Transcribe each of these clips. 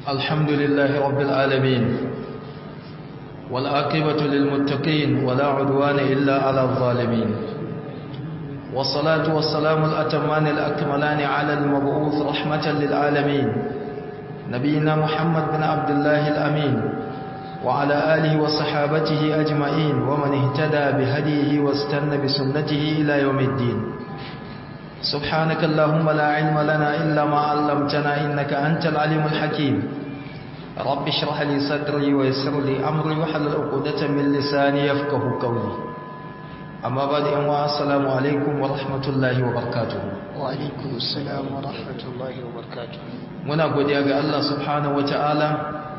الحمد لله رب العالمين والعاقبة للمتقين ولا عدوان إلا على الظالمين والصلاة والسلام الأتمان الأكملان على المبعوث رحمة للعالمين نبينا محمد بن عبد الله الأمين وعلى آله وصحابته أجمعين ومن اهتدى بهديه واستنى بسنته إلى يوم الدين سبحانك اللهم لا علم لنا إلا ما علمتنا إنك أنت العليم الحكيم رب اشرح لي صدري ويسر لي أمري وحلل عقدة من لساني يفقه قولي أما بعد أنواع السلام عليكم ورحمة الله وبركاته وعليكم السلام ورحمة الله وبركاته muna godiya ga Allah subhanahu wataala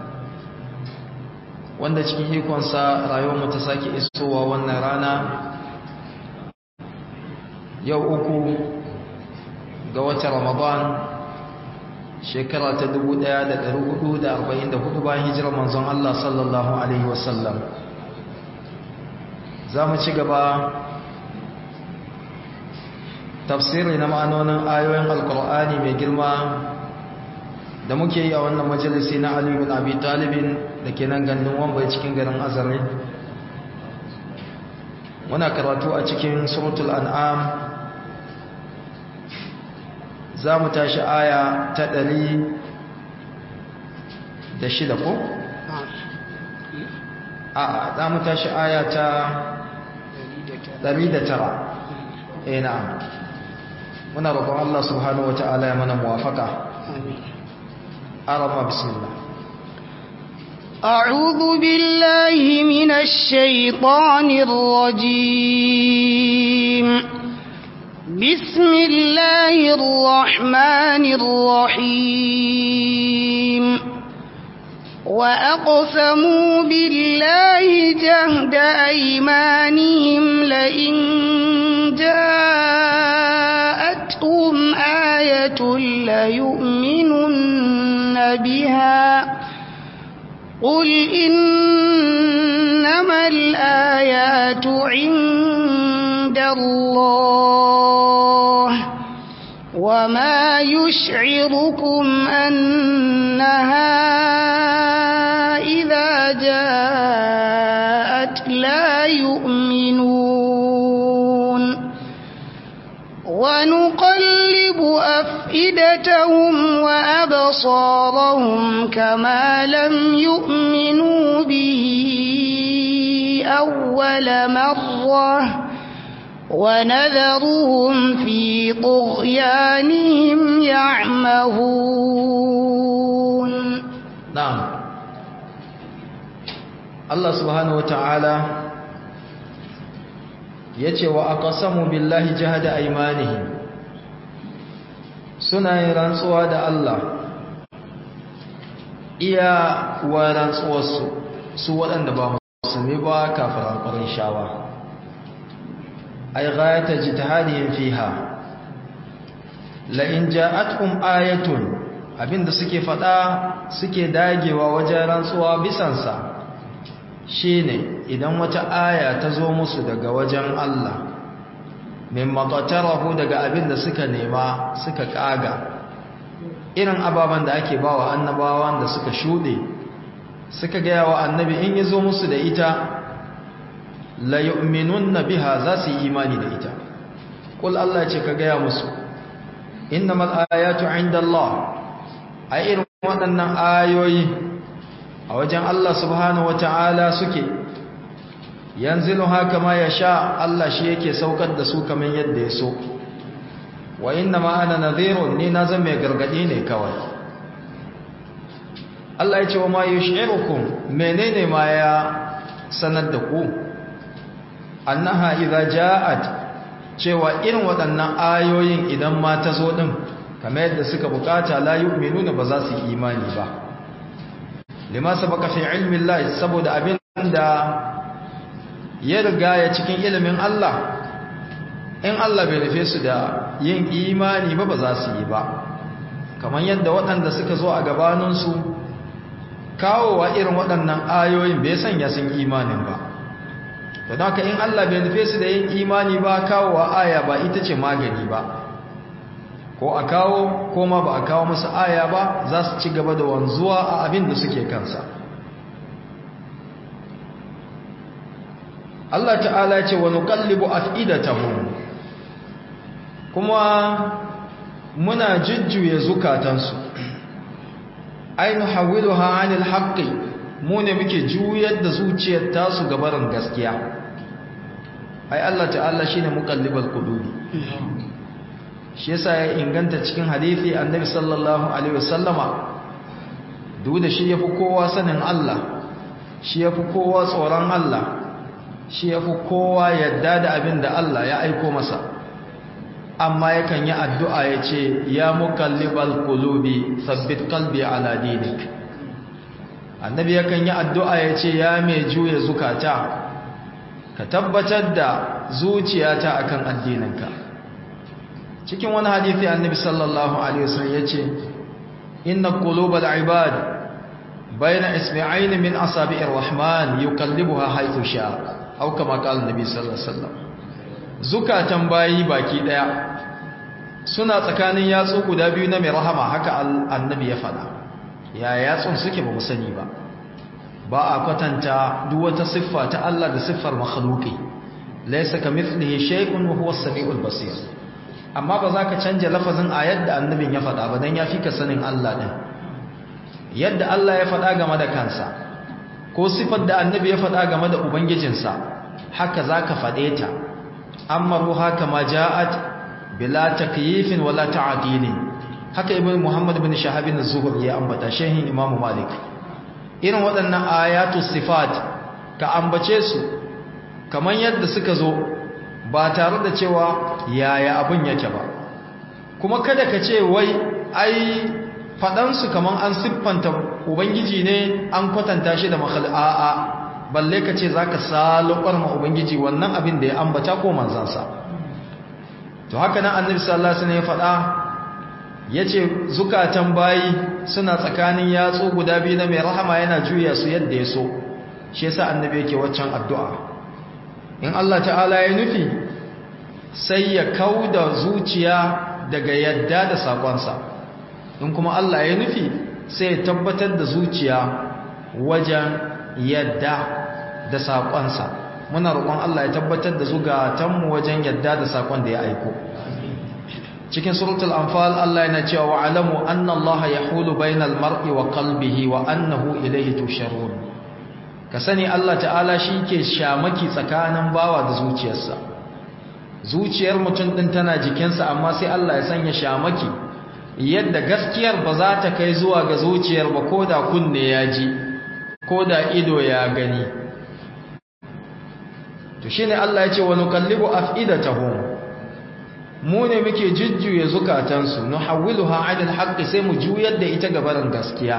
wanda cikin ikonsa rayuwarmu ta sake isowa wannan rana yau uku ga watan Ramadan shekara ta 1444 bayan hijirar manzon Allah sallallahu alaihi wasallam za mu ci gaba tafsiri na ma'anonin ayoyin alkur'ani mai girma da muke yi a wannan majalisi na Ali bin Abi Talibin da ke nan gandun wambai cikin garin Azare muna karatu a cikin suratul an'am za mu tashi aya ta ɗari da shida ko? a za mu tashi aya ta ɗari da tara eh na'am muna roƙon Allah subhanahu wa ta'ala ya mana muwafaka أرمى بسم الله أعوذ بالله من الشيطان الرجيم بسم الله الرحمن الرحيم وأقسموا بالله جهد أيمانهم لئن جاءتهم آية ليؤمنن بها قل إنما الآيات عند الله وما يشعركم أنها إذا جاءت لا يؤمنون ونقلب أفئدتهم وأبصارهم كما لم يؤمنوا به أول مرة ونذرهم في طغيانهم يعمهون نعم الله سبحانه وتعالى yace wa aqsamu billahi jahada aymanihim suna yin rantsuwa da Allah iya wa rantsuwarsu su waɗanda ba musulmi ba kafiran ƙwarin shawa ay ghayata jitihadihim fiha la in ja'atkum ayatun abinda suke fada suke dagewa wajen rantsuwa bisansa shine idan wata aya ta zo musu daga wajen Allah min maqatarahu daga abinda suka nema suka kaga irin ababan da ake bawa annabawan da suka shude suka gaya wa annabi in yazo musu da ita la yu'minunna biha za su yi imani da ita kul Allah ce ka gaya musu innamal ayatu indallah ai irin waɗannan ayoyi a wajen Allah subhanahu wata'ala suke yanzilu haka ma yasha Allah shi yake saukar da su kaman yadda ya so wa innama ana nadhirun ni na zan mai gargadi ne kawai Allah ya ce wa ma yushirukum menene ma ya sanar da ku annaha idza ja'at cewa irin waɗannan ayoyin idan ma ta zo din kamar yadda suka bukata la yu'minuna ba za su yi imani ba lima sabaka fi ilmi Allah saboda abinda ya riga ya cikin ilimin Allah in Allah bai nufe su da yin imani ba ba za su yi ba kamar yadda waɗanda suka zo a gabaninsu kawowa irin waɗannan ayoyin bai sanya sun imanin ba don haka in Allah bai nufe su da yin imani ba kawowa aya ba ita ce magani ba ko a kawo ko ma ba a kawo musu aya ba za su ci gaba da wanzuwa a abin da suke kansa Allah ta'ala ce wa nuqallibu af'idatahum kuma muna jujjuye zukatansu ai nuhawwiluha 'anil haqqi mu ne muke juyar da zuciyar tasu gabarin gaskiya ai Allah ta'ala shine muqallibal qulubi shi yasa ya inganta cikin hadisi annabi sallallahu alaihi wasallama duk da shi yafi kowa sanin Allah shi yafi kowa tsoron Allah shi yafi kowa yadda da abin da Allah ya aiko masa amma yakan yi addu'a ya ce ya muqallibal qulubi thabbit qalbi ala dinik annabi yakan yi addu'a ya ce ya mai juya zukata ka tabbatar da zuciyata akan addininka cikin wani hadithi annabi sallallahu alaihi wasallam yace inna qulubal ibad bayna isbi'ain min asabi'ir rahman yuqallibuha haythu sha'a aw kama qala annabi sallallahu alaihi wasallam zukatan bayi baki daya suna tsakanin yatsu guda biyu na mai rahama haka annabi ya fada ya yatsun suke ba mu sani ba ba a kwatanta duk wata siffa ta Allah da siffar makhluqi laysa kamithlihi shay'un wa huwa as-sami'ul basir amma ba za ka canja lafazin a yadda annabin ya faɗa ba don ya fi ka sanin Allah ɗin yadda Allah ya faɗa game da kansa ko sifar da annabi ya faɗa game da ubangijinsa haka za ka faɗe ta amma ruha kama ja'at bila takyifin wala ta'dilin haka ibn muhammad bin shahabin az-zuhri ya ambata shehin imamu malik irin waɗannan ayatu sifat ka ambace su kamar yadda suka zo ba tare da cewa yaya abin yake ba kuma kada ka ce wai ai faɗansu kamar an siffanta ubangiji ne an kwatanta shi da a'a balle ka ce za ka salukwar ma ubangiji wannan abin da ya ambata ko manzansa to haka nan annabi sallallahu alaihi wasallam ya faɗa yace zukatan bayi suna tsakanin yatsu guda biyu na mai rahama yana juya su yadda ya so shi yasa annabi yake waccan addu'a in Allah ta'ala ya nufi sai ya kauda zuciya daga yadda da sakonsa in kuma Allah ya nufi sai ya tabbatar da zuciya wajen yadda da sakonsa muna roƙon Allah ya tabbatar da zugatanmu wajen yadda da sakon da ya aiko cikin suratul anfal Allah yana cewa wa alamu anna Allah yahulu bainal mar'i wa qalbihi wa annahu ilayhi tusharun ka sani Allah ta'ala shi ke shamaki tsakanin bawa da zuciyarsa zuciyar mutum din tana jikinsa amma sai Allah ya sanya shamaki yadda gaskiyar ba za ta kai zuwa ga zuciyar ba ko da kunne ya ji ko da ido ya gani to shine Allah ya ce wa nuqallibu af'idatahum mu ne muke jujjuya zukatansu nuhawwiluha 'ala al-haqqi sai mu juyar da ita gabaran gaskiya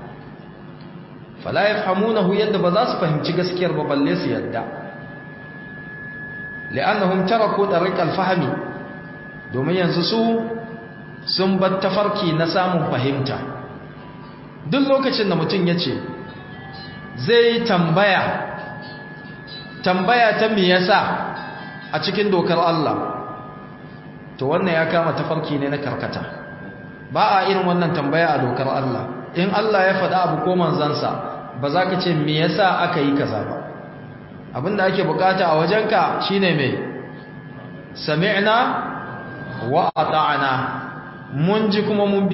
fala yafhamunahu yadda ba za su fahimci gaskiyar ba balle su yadda li'annahum taraku tariq al-fahmi domin yanzu su sun bar tafarki na samun fahimta duk lokacin da mutum ya ce zai tambaya tambaya ta me yasa a cikin dokar Allah to wannan ya kama tafarki ne na karkata ba a irin wannan tambaya a dokar Allah in Allah ya faɗa abu ko manzansa ba za ka ce me yasa aka yi kaza ba abinda ake bukata a wajenka shine me sami'na wa ata'na mun ji kuma mun bi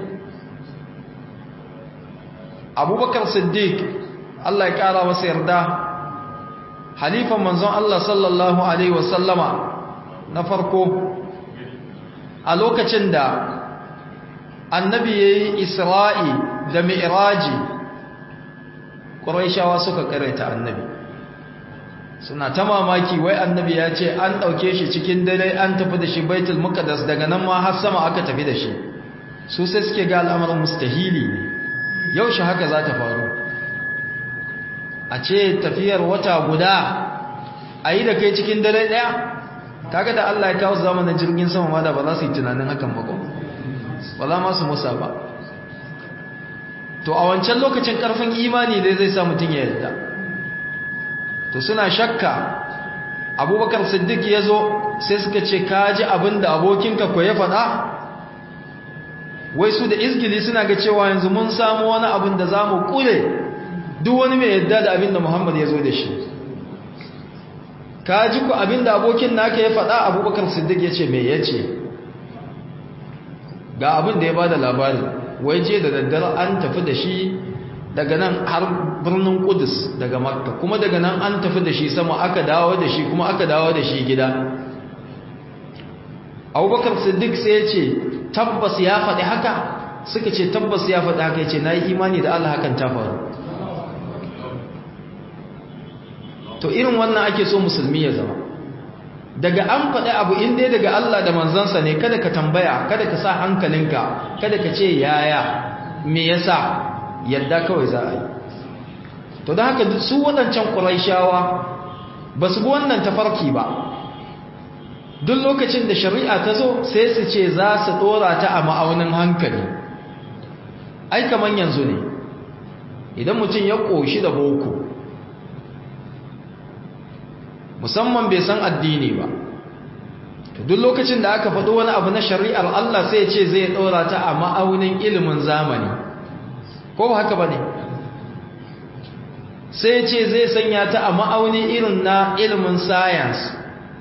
Abubakar Siddiq Allah ya kara masa yarda halifan manzon Allah sallallahu alaihi wasallama na farko a lokacin da annabi ya yi isra'i da mi'iraji ƙuraishawa suka ƙaraita annabi suna ta mamaki wai annabi ya ce an ɗauke shi cikin dare an tafi da shi baitul muqaddas daga nan ma har sama aka tafi da shi su sai suke ga al'amarin mustahili ne yau shi haka za ta faru a ce tafiyar wata guda a yi da kai cikin dare ɗaya kaga da Allah ya kawo zamanin jirgin sama ma da ba za su yi tunanin hakan ba ko ba za ma su musa ba to a wancan lokacin karfin imani dai zai sa mutum ya yarda to suna shakka abubakar siddiq ya zo sai suka ce ka ji abin da abokinka ko ya faɗa wai su da izgili suna ga cewa yanzu mun samu wani abin da za mu kure duk wani mai yadda da abin da muhammad ya zo da shi ka ji ku abin da abokin naka ya faɗa abubakar siddiq ya ce mai ya ce ga abin da ya ba da labari wai je da daddare an tafi da shi daga nan har birnin kudus daga makka kuma daga nan an tafi da shi sama aka dawo da shi kuma aka dawo da shi gida abubakar siddiq sai ya ce tabbas ya faɗi haka suka ce tabbas ya faɗi haka ya ce na yi imani da allah hakan ta faru to irin wannan ake so musulmi ya zama daga an faɗi abu inda daga allah da manzansa ne kada ka tambaya kada ka sa hankalinka kada ka ce yaya me yasa yadda kawai za a yi to da haka su waɗancan ƙuraishawa ba su bi wannan tafarki ba duk lokacin da shari'a ta zo sai su ce za su ɗora ta a ma'aunin hankali ai kaman yanzu ne idan mutum ya ƙoshi da boko musamman bai san addini ba duk lokacin da aka faɗo wani abu na shari'ar Allah sai ce zai ɗora ta a ma'aunin ilimin zamani ko ba haka ba ne sai ce zai sanya ta a ma'auni irin na ilimin science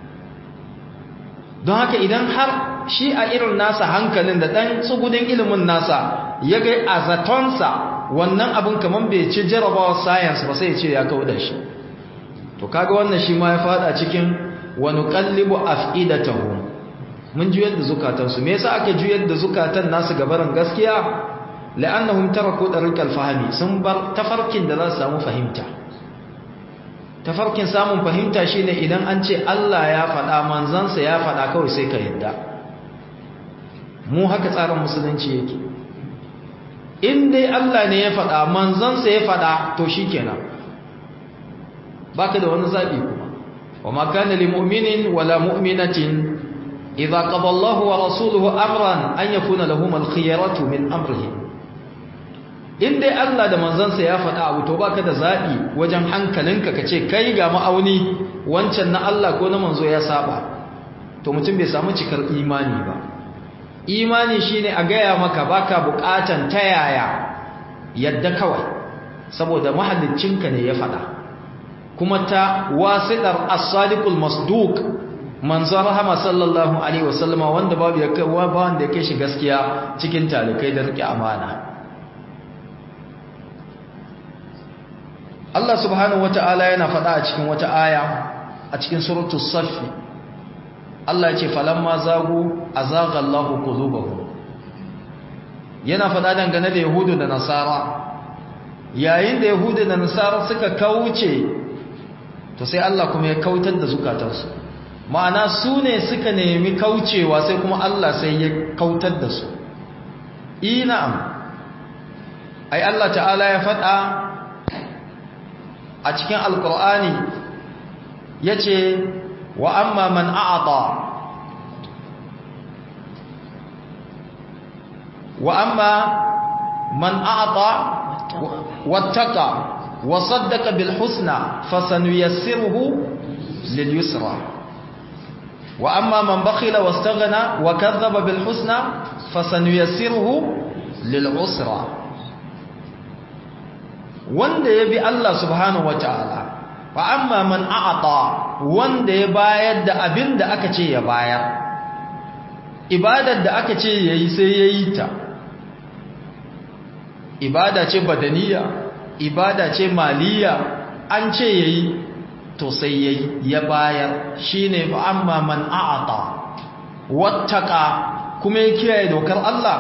don haka idan har shi a irin nasa hankalin da ɗan tsugudin ilimin nasa ya gai a zatonsa wannan abin kamar bai ci jarabawar science ba sai ce ya kawo da shi to kaga wannan shi ma ya fada cikin wani kallibu afidatahu mun juyar da zukatansu me yasa aka juyar da zukatan nasu gabarin gaskiya la'annahum taraku dariqal fahmi sun bar tafarkin da za su samu fahimta tafarkin samun fahimta shine idan an ce Allah ya faɗa manzansa ya faɗa kawai sai ka yadda mu haka tsarin musulunci yake in dai Allah ne ya faɗa manzansa ya faɗa to shikenan baka da wani zabi kuma wama kana lil mu'minin wala mu'minatin idza qada Allahu wa rasuluhu amran an yakuna lahum al-khiyaratu min amrihim in dai Allah da manzansa ya faɗa abu to baka da zaɓi wajen hankalinka ka ce kai ga ma'auni wancan na Allah ko na manzo ya saba to mutum bai samu cikar imani ba imani shine a gaya maka baka buƙatan ta yaya yadda kawai saboda mahallicinka ne ya faɗa kuma ta wasiɗar as-sadiqul masduq manzo rahama sallallahu alaihi wasallama wanda babu ya kai wanda yake shi gaskiya cikin talikai da rike amana Allah subhanahu wata'ala yana faɗa a cikin wata aya a cikin suratul safi Allah ya ce falamma zagu azagha Allahu qulubahum yana faɗa dangane da yahudu da nasara yayin da yahudu da nasara suka kauce to sai Allah kuma ya kautar da zukatansu ma'ana su ne suka nemi kaucewa sai kuma Allah sai ya kautar da su ina'am ai Allah ta'ala ya faɗa a cikin alkur'ani ya ce wa amma man a'ata wa amma man a'ata wattaka wa saddaka bil husna fasanuyassiruhu lil yusra wa amma man bakhila wastaghna wa kadhaba bil husna fasanuyassiruhu lil usra wanda ya bi Allah subhanahu wa ta'ala fa amma man a'ata wanda ya bayar da abin da aka ce ya bayar ibadar da aka ce yayi sai yayi ta ibada ce badaniya ibada ce maliya an ce yayi to sai yayi ya bayar shine fa amma man a'ata wattaqa kuma ya kiyaye dokar Allah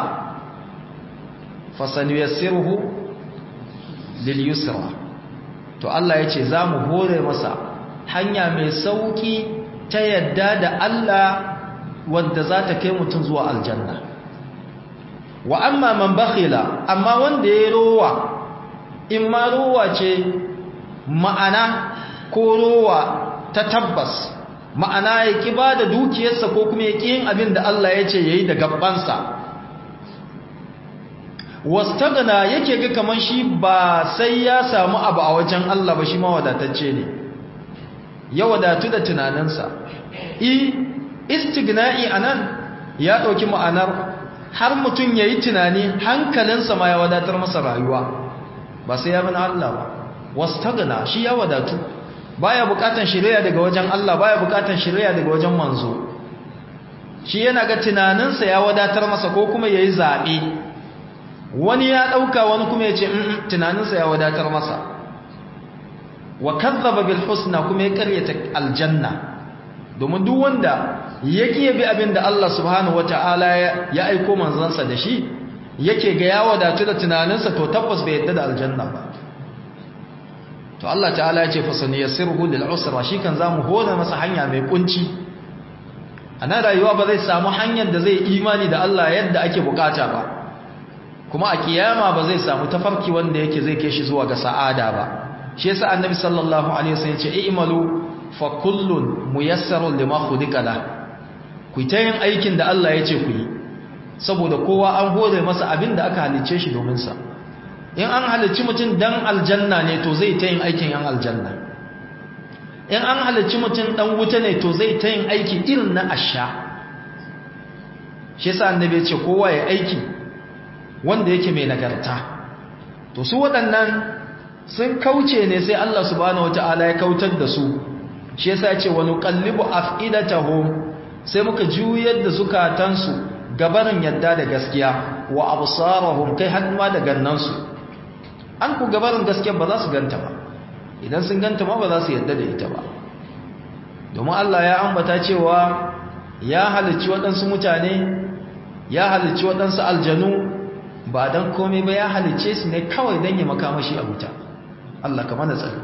fasanuyassiruhu lil yusra to Allah yace zamu hore masa hanya mai sauki ta yadda da Allah wanda za ta kai mutum zuwa aljanna wa amma man bakhila amma wanda ya rowa in ma rowa ce ma'ana ko rowa ta tabbas ma'ana ya ki ba da dukiyarsa ko kuma ya ƙi yin abin da Allah ya ce ya yi da gabansa wastagana yake ga kamar shi ba sai ya samu abu a wajen Allah ba shi ma wadatacce ne ya wadatu da tunaninsa i istigna'i anan ya ɗauki ma'anar har mutum ya yi tunani hankalinsa ma ya wadatar masa rayuwa ba sai ya bin Allah ba wasu tagana shi ya wadatu baya bukatan shirya daga wajen Allah baya bukatan shirya daga wajen manzo shi yana ga tunaninsa ya wadatar masa ko kuma ya yi zaɓe wani ya ɗauka wani kuma ya ce tunaninsa ya wadatar masa wa kazzaba bil husna kuma ya karyata aljanna domin duk wanda yake bi abin da Allah subhanahu wataala ya aiko manzansa da shi yake ga ya wadatu da tunaninsa to tabbas bai yadda da aljanna ba to Allah ta'ala ya ce fa sanyassiruhu lil usra shi kan zamu hoda masa hanya mai kunci ana rayuwa ba zai samu hanyar da zai imani da Allah yadda ake bukata ba kuma a kiyama ba zai samu tafarki wanda yake zai kai shi zuwa ga sa'ada ba shi yasa annabi sallallahu alaihi wasallam ya ce i'malu fa kullun muyassarun lima khuliqa la ku ta yin aikin da Allah ya ce ku yi saboda kowa an hore masa abin da aka halicce shi domin sa in an halicci mutum dan aljanna ne to zai ta yin aikin yan aljanna in an halicci mutum dan wuta ne to zai ta yin aiki irin na asha shi yasa annabi ya ce kowa ya aiki wanda yake mai nagarta to su waɗannan sun kauce ne sai Allah subhanahu wataala ya kautar da su shi yasa ya ce wa nuqallibu afidatahum sai muka juyar da zukatansu gabarin yadda da gaskiya wa absarahum kai har ma da gannansu an ku gabarin gaskiya ba za su ganta ba idan sun ganta ma ba za su yadda da ita ba domin Allah ya ambata cewa ya halicci waɗansu mutane ya halicci waɗansu aljanu ba don komai ba ya halicce su ne kawai don yi makamashi a wuta Allah ka mana tsari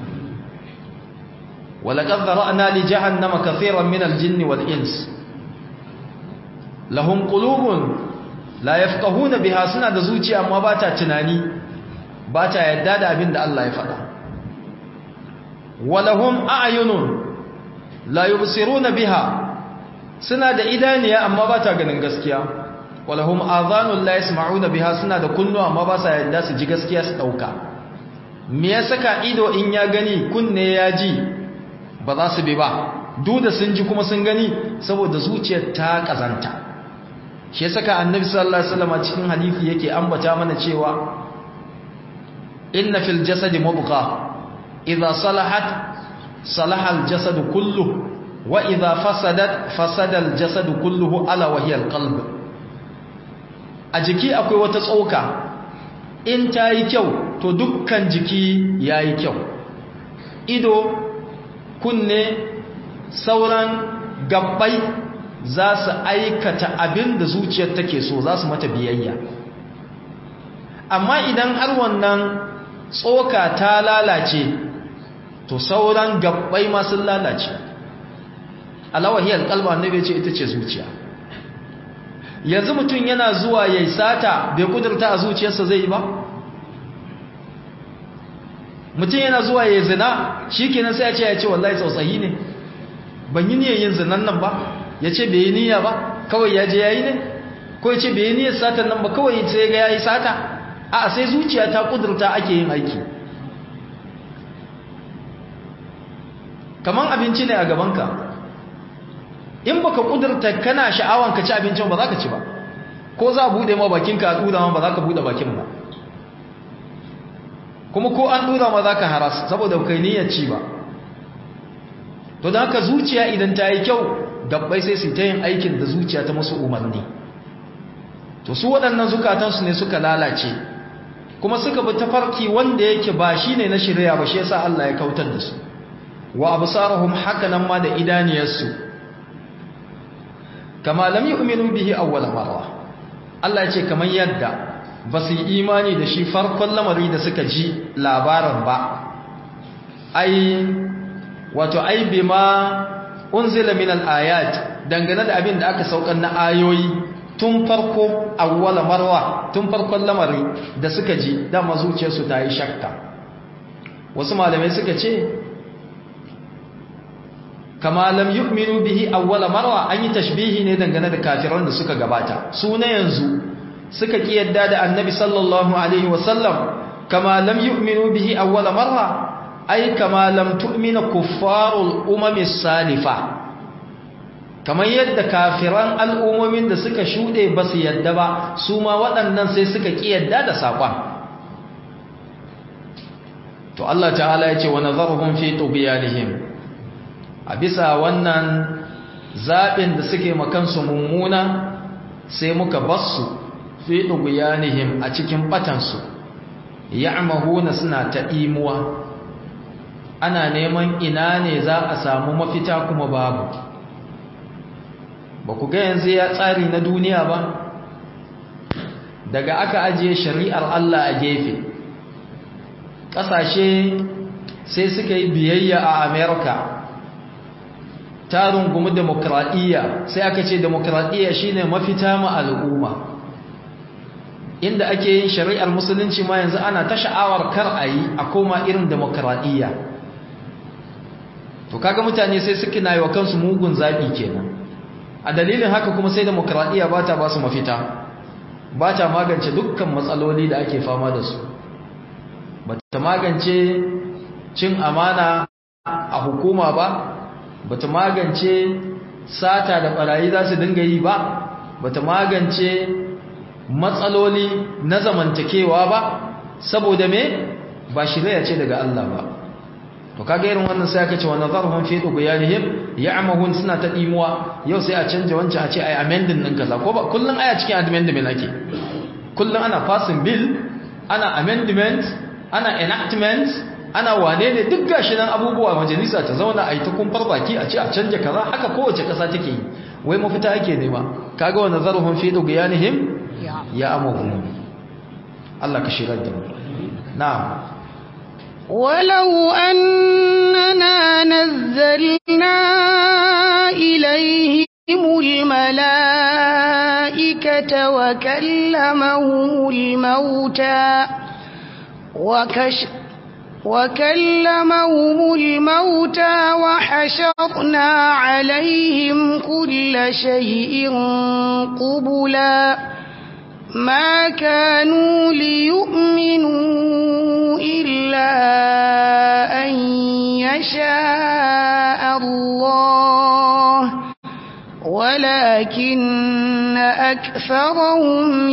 ولقد ذرأنا لجهنم كثيرا من الجن والإنس لهم قلوب لا يفقهون بها سنة دزوتي أما باتا تناني باتا يداد أبين دا الله يفعل ولهم أعين لا يبصرون بها سنة دا إدانية أما باتا غنن غسكيا ولهم آذان لا يسمعون بها سنة دا كنو أما باتا يداد سجي غسكيا ستوكا ميسكا إدو إن يا غني كن يا جي ba za su bi ba duk da sun ji kuma sun gani saboda zuciyar ta kazanta shi saka annabi sallallahu alaihi wasallam cikin hadisi yake ambata mana cewa inna fil jasadi mubqa idha salahat salaha al jasad kulluhu wa idha fasadat fasada al jasad kulluhu ala wa hiya al qalb a jiki akwai wata tsoka in ta yi kyau to dukkan jiki yayi kyau ido kunne sauran gabbai za su aikata abin da zuciyar take so za su mata biyayya amma idan har wannan tsoka ta lalace to sauran gabbai ma sun lalace alawahiyar kalba annabi ce ita ce zuciya yanzu mutum yana zuwa yayi sata bai kudurta a zuciyarsa zai yi ba mutum yana zuwa ya zina shi kenan sai ya ce ya ce wallahi tsautsayi ne ban yi niyyar yin zinan nan ba ya ce bai yi niyya ba kawai ya je ya yi ne ko ya ce bai yi niyyar satan nan ba kawai sai ga ya yi sata a sai zuciya ta kudurta ake yin aiki kaman abinci ne a gabanka in baka kudurta kana sha'awan ka ci abincin ba za ka ci ba ko za a bude ma bakinka a dura ma ba za ka bude bakin ba kuma ko an dura ma za ka haras saboda kai niyyar ci ba to da haka zuciya idan ta yi kyau gabbai sai su ta yin aikin da zuciya ta musu umarni to su waɗannan zukatansu ne suka lalace kuma suka bi tafarki wanda yake ba shi ne na shirya ba shi yasa Allah ya kautar da su wa absarahum hakanan ma da idaniyarsu kama lam yu'minu bihi awwal marra Allah ya ce kamar yadda ba su yi imani da shi farkon lamari da suka ji labarin ba ai wato ai bima unzila min al-ayat dangane da abin da aka saukar na ayoyi tun farko awwala marwa tun farkon lamari da suka ji dama zuciyarsu ta yi shakka wasu malamai suka ce kama lam yu'minu bihi awwala marwa an yi tashbihi ne dangane da kafiran da suka gabata su na yanzu suka ki yadda da annabi sallallahu alaihi wasallam kama lam yu'minu bihi awwala marra ay kama lam tu'mina kuffarul umami salifa kamar yadda kafiran al'ummomin da suka shuɗe ba su yadda ba su ma waɗannan sai suka ƙi yadda da saƙon to Allah ta'ala ya ce wa nazarhum fi tubiyanihim a bisa wannan zaɓin da suke makansu mummuna sai muka basu fi tubiyanihim a cikin batansu ya'mahuna suna ta imuwa ana neman ina ne za a samu mafita kuma babu ba ku ga yanzu ya tsari na duniya ba daga aka ajiye shari'ar Allah a gefe ƙasashe sai suka yi biyayya a amerika ta rungumi demokradiyya sai aka ce demokradiyya shine mafita ma al'umma inda ake yin shari'ar musulunci ma yanzu ana ta sha'awar kar a yi a koma irin demokradiyya to kaga mutane sai suke na yi wa kansu mugun zaɓi kenan a dalilin haka kuma sai demokradiyya ba ta ba su mafita ba ta magance dukkan matsaloli da ake fama da su ba ta magance cin amana a hukuma ba ba ta magance sata da barayi za su dinga yi ba ba ta magance matsaloli na zamantakewa ba saboda me ba shirya ce daga Allah ba to kaga irin wannan sai aka ce wa nazarhum fi tughyanihim ya'mahun suna ta dimuwa yau sai a canja wancan a ce ai amending din kaza ko ba kullun aya cikin amendment ake kullun ana passing bill ana amendment ana enactment ana wane ne duk gashi nan abubuwa majalisa ta zauna a yi ta kumfar baki a ce a canja kaza haka kowace kasa take yi wai mafita ake nema kaga wa nazaruhum fi dughyanihim ya amuhum Allah ka shirar da mu na'am ولو أننا نزلنا إليهم الملائكة وكلمهم الموتى وكشف وكلمهم الموتى وحشرنا عليهم كل شيء قبلا ما كانوا ليؤمنوا إلا أن يشاء الله ولكن أكثرهم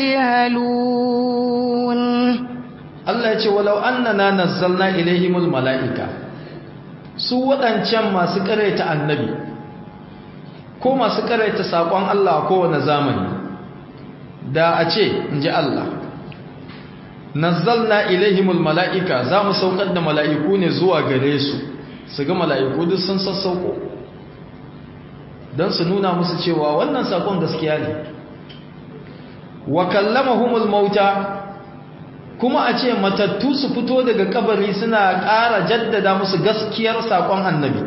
يجهلون Allah ya ce walau annana nazzalna ilaihimul mala'ika su waɗancan masu ƙaraita annabi ko masu ƙaraita saƙon Allah kowane zamani da a ce in ji Allah nazzalna ilaihimul mala'ika za mu saukar da mala'iku ne zuwa gare su su ga mala'iku duk sun sassauko don su nuna musu cewa wannan saƙon gaskiya ne wa kallamahumul mauta kuma a ce matattu su fito daga kabari suna ƙara jaddada musu gaskiyar saƙon annabi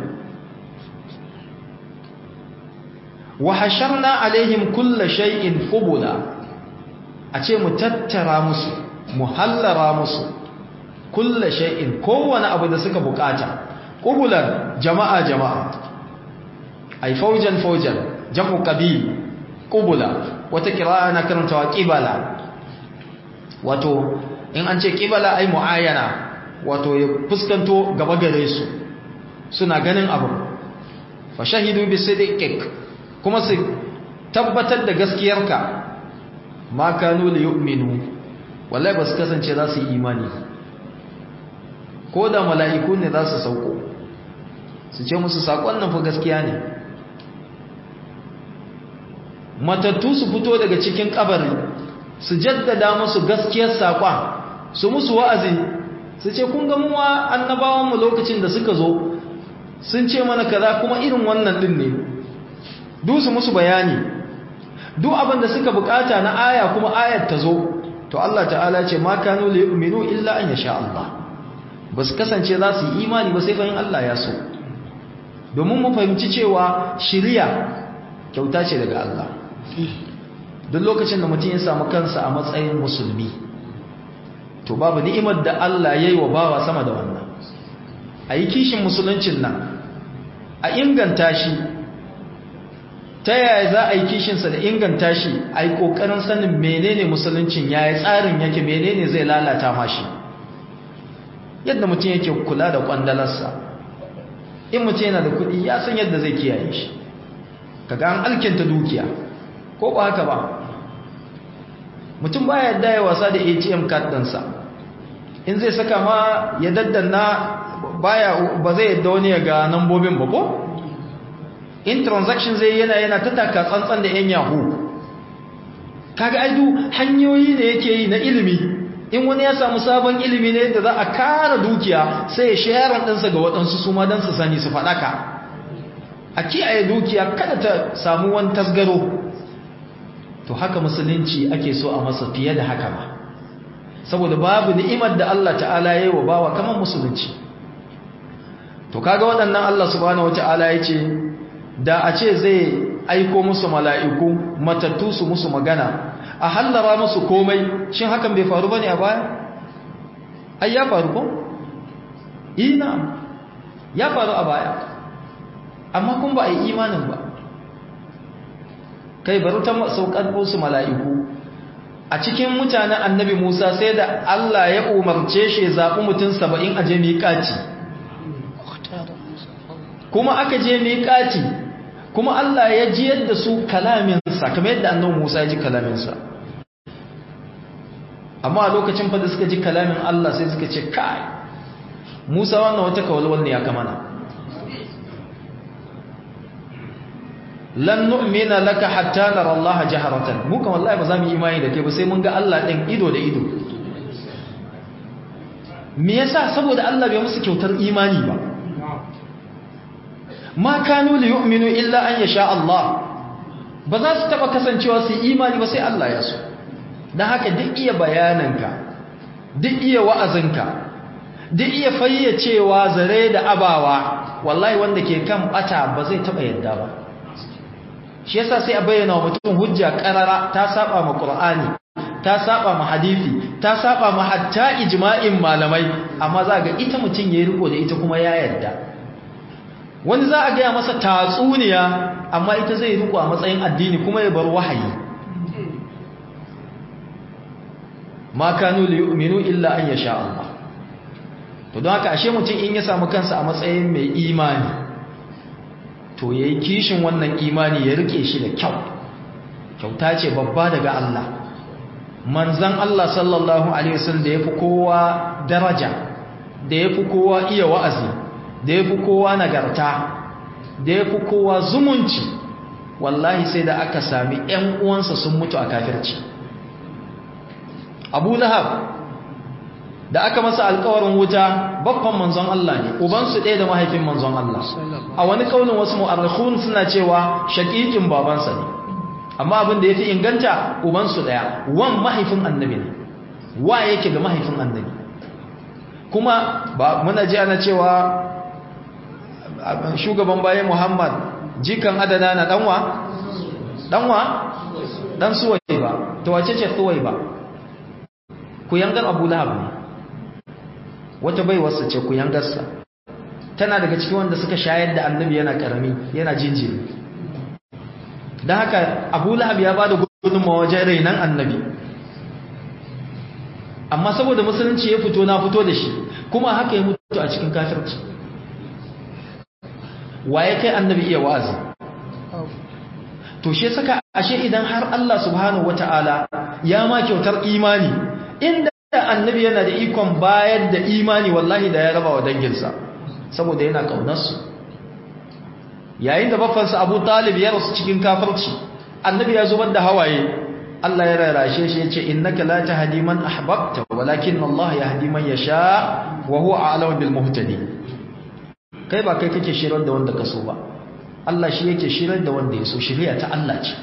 wa hasharna alaihim kulla shay'in qubula a ce mu tattara musu mu hallara musu kulla shay'in kowane abu da suka bukata qubulan jama'a jama'a ay fawjan fawjan jam'u qabil qubula wata kira'a na karantawa qibala wato in an ce kibala ai mu'ayyana wato ya fuskanto gaba gare su suna ganin abu fa shahidu bi sidqik kuma su tabbatar da gaskiyarka ma kanu li yu'minu wallahi ba su kasance za su yi imani ko da mala'iku ne za su sauko su ce musu sakon nan fa gaskiya ne matattu su fito daga cikin kabari su jaddada musu gaskiyar saƙon su musu wa'azi su ce kun gamu wa annabawanmu lokacin da suka zo sun ce mana kaza kuma irin wannan ɗin ne duk su musu bayani duk abin da suka bukata na aya kuma ayar ta zo to Allah ta'ala ce ma kanu li yu'minu illa an yasha Allah ba su kasance za su yi imani ba sai fa in Allah ya so domin mu fahimci cewa shiriya kyauta ce daga Allah duk lokacin da mutum ya samu kansa a matsayin musulmi to babu ni'imar da Allah ya yi wa bawa sama da wannan a yi kishin musuluncin nan a inganta shi ta yaya za a yi kishinsa da inganta shi a yi ƙoƙarin sanin menene musuluncin ya yi tsarin yake menene zai lalata mashi yadda mutum yake kula da ƙwandalarsa in mutum yana da kuɗi ya san yadda zai kiyaye shi kaga an alkinta dukiya ko ba haka ba mutum baya yadda ya wasa da ATM card ɗinsa in zai saka ma ya daddanna baya ba zai yadda wani ya ga nambobin ba ko in transaction zai yana yana ta taka tsantsan da yan yahoo kaga aidu hanyoyi ne yake yi na ilimi in wani ya samu sabon ilimi ne da za a kara dukiya sai ya shayaran ɗinsa ga waɗansu su ma don su sani su faɗaka a kiyaye dukiya kada ta samu wani tasgaro to haka musulunci ake so a masa fiye da haka ba saboda babu ni'imar da Allah ta'ala ya yi wa bawa kamar musulunci to kaga waɗannan Allah subhanahu wata'ala ya ce da a ce zai aiko musu mala'iku matattu su musu magana a hallara musu komai shin hakan bai faru bane a baya ai ya faru ko ina ya faru a baya amma kun ba a yi imanin ba kai bari ta saukar musu mala'iku a cikin mutanen annabi Musa sai da Allah ya umarce shi ya zaɓi mutum saba'in a je miƙaci kuma aka je miƙaci kuma Allah ya ji yadda su kalaminsa kamar yadda annabi Musa ya ji kalaminsa amma a lokacin fa da suka ji kalamin Allah sai suka ce kai Musa wannan wata kawalwal ne ya kamana lan nu'mina laka hatta nara Allah jaharatan mu kan wallahi ba za mu yi imani da kai ba sai mun ga Allah din ido da ido me yasa saboda Allah bai musu kyautar imani ba ma kanu li yu'minu illa an yasha Allah ba za su taba kasancewa su yi imani ba sai Allah ya so dan haka duk iya bayananka duk iya wa'azinka duk iya fayyacewa zare da abawa wallahi wanda ke kan bata ba zai taba yadda ba shi yasa sai a bayyana wa mutum hujja karara ta saba ma qur'ani ta saba ma hadisi ta saba ma hatta ijma'in malamai amma za ga ita mutum yayi riko da ita kuma ya yarda wani za a gaya masa tatsuniya amma ita zai riko a matsayin addini kuma ya bar wahayi ma kanu li yu'minu illa an yasha Allah to don haka ashe mutum in ya samu kansa a matsayin mai imani to ya yi kishin wannan imani ya rike shi da kyau kyauta ce babba daga Allah manzan Allah sallallahu Alaihi wasallam da ya fi kowa daraja da ya fi kowa iya wa'azi da ya fi kowa nagarta da ya fi kowa zumunci wallahi sai da aka sami ‘yan uwansa sun mutu a kafirci abu lahab da aka masa alkawarin wuta babban manzon Allah ne ubansu ɗaya da mahaifin manzon Allah a wani kaunin wasu mu'arrikhun suna cewa shakikin babansa ne amma abin da yafi inganta ubansu ɗaya wan mahaifin annabi ne wa yake ga mahaifin annabi kuma ba muna ji ana cewa shugaban bayan Muhammad jikan adana na danwa danwa dan suwai ba to wace ce suwai ba ku yangar Abu Lahab ne wata baiwarsa ce ku yangarsa tana daga cikin wanda suka shayar da annabi yana karami yana jinjiri don haka abu lahab ya ba da gudunmawa wajen rainan annabi amma saboda musulunci ya fito na fito da shi kuma haka ya mutu a cikin kafirci waye kai annabi iya wa'azi to shi saka ashe idan har Allah subhanahu wata'ala ya ma kyautar imani inda da annabi yana da ikon bayar da imani wallahi da ya raba wa danginsa saboda yana kaunarsu yayin da bafansa abu talib ya rasu cikin kafirci annabi ya zubar da hawaye Allah ya rarashe shi ya ce innaka la tahdi man ahbabta walakin Allah yahdi man yasha wa huwa a'lamu bil muhtadi kai ba kai kake shirar da wanda ka so ba Allah shi yake shirar da wanda ya so shiriya ta Allah ce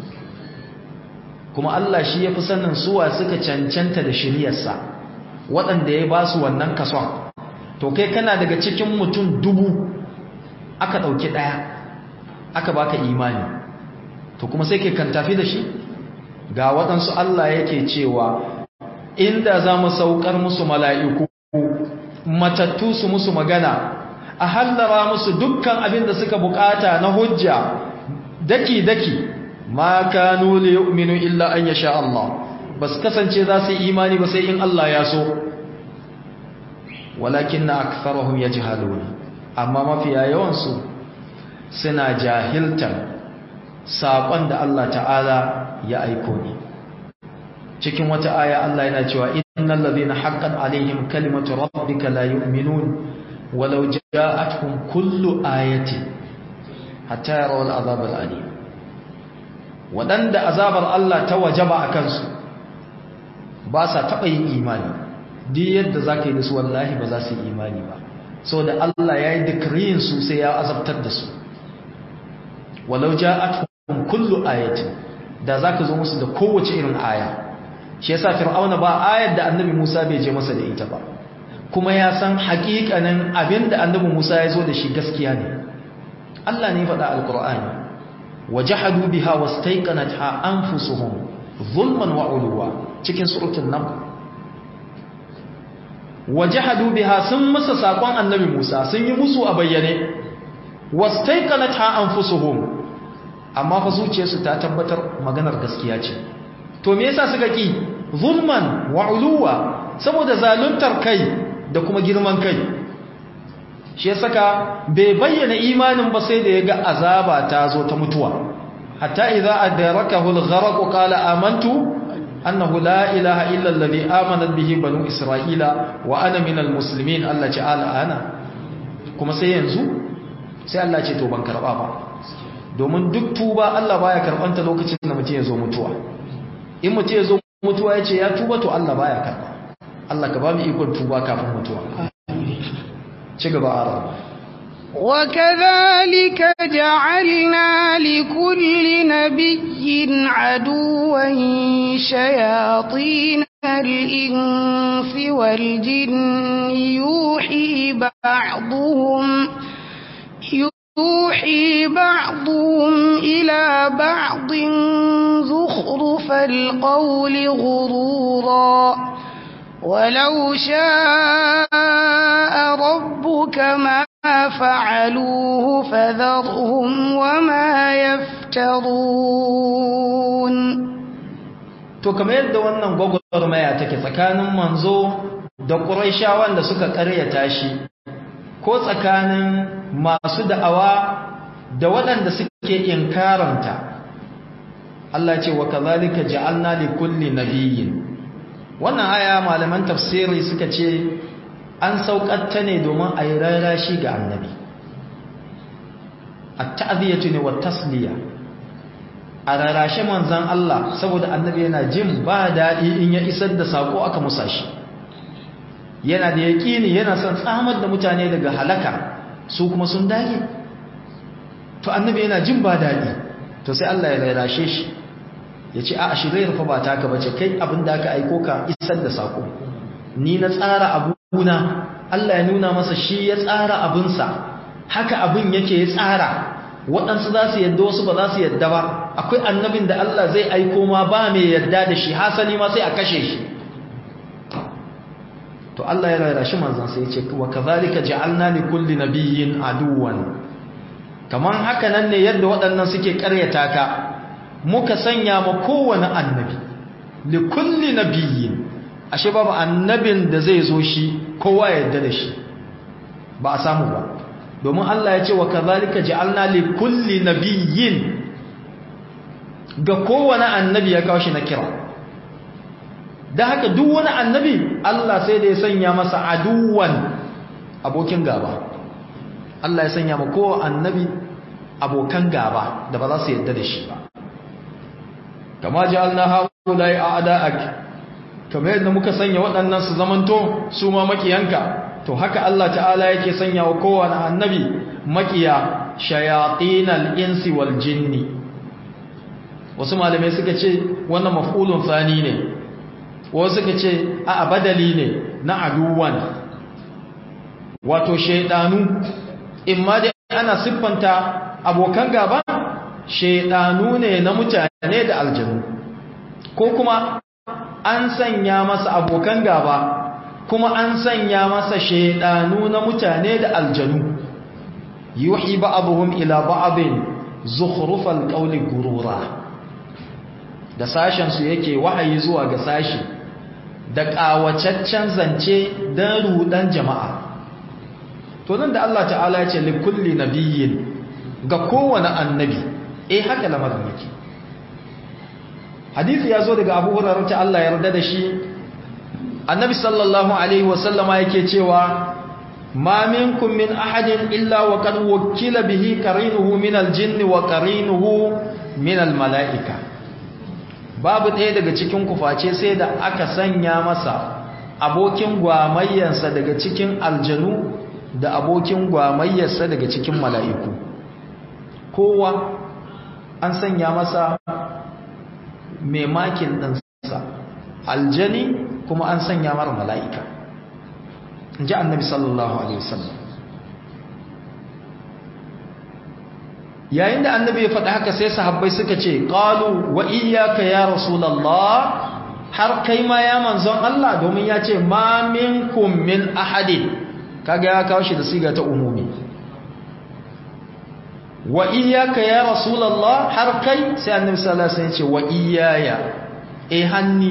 kuma Allah shi ya fi sanin suwa suka cancanta da shiryarsa waɗanda ya ba su wannan kason to kai kana daga cikin mutum dubu aka ɗauki ɗaya aka baka imani to kuma sai ke kan tafi da shi ga waɗansu Allah yake cewa inda za mu saukar musu mala'iku matattu su musu magana a hallara musu dukkan abin da suka bukata na hujja daki-daki ma kanu li yu'minu illa an yasha Allah bas kasance za su yi imani ba sai in Allah ya so walakinna aktharuhum yajhalun amma mafiya yawan su suna jahiltan saƙon da Allah ta'ala ya aiko ni cikin wata aya Allah yana cewa innal ladhina haqqan alaihim kalimatu rabbika la yu'minun walau ja'atuhum kullu ayatin hatta yarawul azab al-alim wadanda azabar Allah ta wajaba akan su ba sa taba yin imani duk yadda zaka yi da su wallahi ba za su yi imani ba saboda Allah yayi decree su sai ya azabtar da su walau ja'atuhum kullu ayatin da zaka zo musu da kowace irin aya shi yasa fir'auna ba ayar da annabi Musa bai je masa da ita ba kuma ya san hakikanin abinda annabi Musa ya zo da shi gaskiya ne Allah ne faɗa alqur'ani wajahadu biha wastayqanatha anfusuhum zulman wa uluwa cikin suratul naml wajahadu biha sun masa sakon annabi Musa sun yi musu a bayyane wastayqanatha anfusuhum amma fa zuciyarsu ta tabbatar maganar gaskiya ce to me yasa suka ki zulman wa uluwa saboda zaluntar kai da kuma girman kai shi ya saka bai bayyana imanin ba sai da ya ga azaba ta zo ta mutuwa hatta idza adrakahu al-gharq qala amantu annahu la ilaha illa alladhi amanat bihi banu isra'ila wa ana minal muslimin Allah ta'ala ana kuma sai yanzu sai Allah ce to ban karba ba domin duk tuba Allah baya karbanta lokacin da mutum ya zo mutuwa in mutum ya zo mutuwa ya ce ya tuba to Allah baya karba Allah ka ba mu ikon tuba kafin mutuwa ci gaba a rama وكذلك جعلنا لكل نبي عدوا شياطين الإنس والجن يوحي بعضهم يوحي بعضهم إلى بعض زخرف القول غرورا ولو شاء ربك ما فعلوه فذرهم وما يفترون to kamar yadda wannan gwagwarmaya take tsakanin manzo da ƙuraishawan da suka ƙaryata shi ko tsakanin masu da'awa da waɗanda suke inkaranta Allah ce wa kazalika ja'alna li kulli nabiyyin wannan aya malaman tafsiri suka ce an saukatta ne domin a yi rarashi ga annabi at-ta'ziyatu ne wa tasliya a rarashe manzan Allah saboda annabi yana jin ba daɗi in ya isar da sako aka musa shi yana da yaƙini yana son tsamar da mutane daga halaka su kuma sun dage to annabi yana jin ba daɗi to sai Allah ya rarashe shi ya ce a shirayar fa ba taka bace kai abin da aka aiko ka isar da sako ni na tsara abuna Allah ya nuna masa shi ya tsara abinsa haka abin yake ya tsara waɗansu za su yadda wasu ba za su yadda ba akwai annabin da Allah zai aiko ma ba mai yadda da shi hasali ma sai a kashe shi to Allah ya rara shi manzan sai ya ce wa kazalika ja'alna li kulli nabiyyin aduwan kaman haka nan ne yadda waɗannan suke ƙaryata ka muka sanya ma kowane annabi li kulli nabiyyin ashe babu annabin da zai zo shi kowa ya yadda da shi ba a samu ba domin Allah ya ce wa kazalika ja'alna li kulli nabiyyin ga kowane annabi ya kawo shi na kira da haka duk wani annabi Allah sai da ya sanya masa aduwan abokin gaba Allah ya sanya ma kowane annabi abokan gaba da ba za su yadda da shi ba kama ja'alna haulai a'da'ak kamar yadda muka sanya waɗannan su zamanto su ma makiyanka to haka Allah ta'ala yake sanya wa kowane annabi makiya shayatinal insi wal jinni wasu malamai suka ce wannan maf'ulun thani ne wasu suka ce a badali ne na aduwan wato shaydanu imma dai ana siffanta abokan gaba shaydanu ne na mutane da aljanu ko kuma an sanya masa abokan gaba kuma an sanya masa shaidanu na mutane da aljanu yuhi ba'dhum ila ba'din zukhrufal qawli gurura da sashen su yake wahayi zuwa ga sashi da kawacaccen zance dan rudan jama'a to nan da Allah ta'ala ya ce li kulli nabiyyin ga kowane annabi eh haka lamarin yake hadisi ya zo daga abu hurairah ta Allah ya yarda da shi annabi sallallahu alaihi wasallama yake cewa ma minkum min ahadin illa wa qad wukila bihi qarinuhu min aljinn wa qarinuhu min almalaika babu ɗaya daga cikin ku face sai da aka sanya masa abokin gwamayyansa daga cikin aljanu da abokin gwamayyarsa daga cikin mala'iku kowa an sanya masa mai makin ɗansa aljani kuma an sanya mara mala'ika ji annabi sallallahu alaihi wasallam yayin da annabi ya faɗi haka sai sahabbai suka ce ƙalu wa iyaka ya rasulallah har kai ma ya manzon Allah domin ya ce ma minkum min ahadin kaga ya kawo shi da siga ta umumi wa iyaka ya rasulallah har kai sai annabi sallallahu alaihi wasallam ya ce wa iyaya eh hanni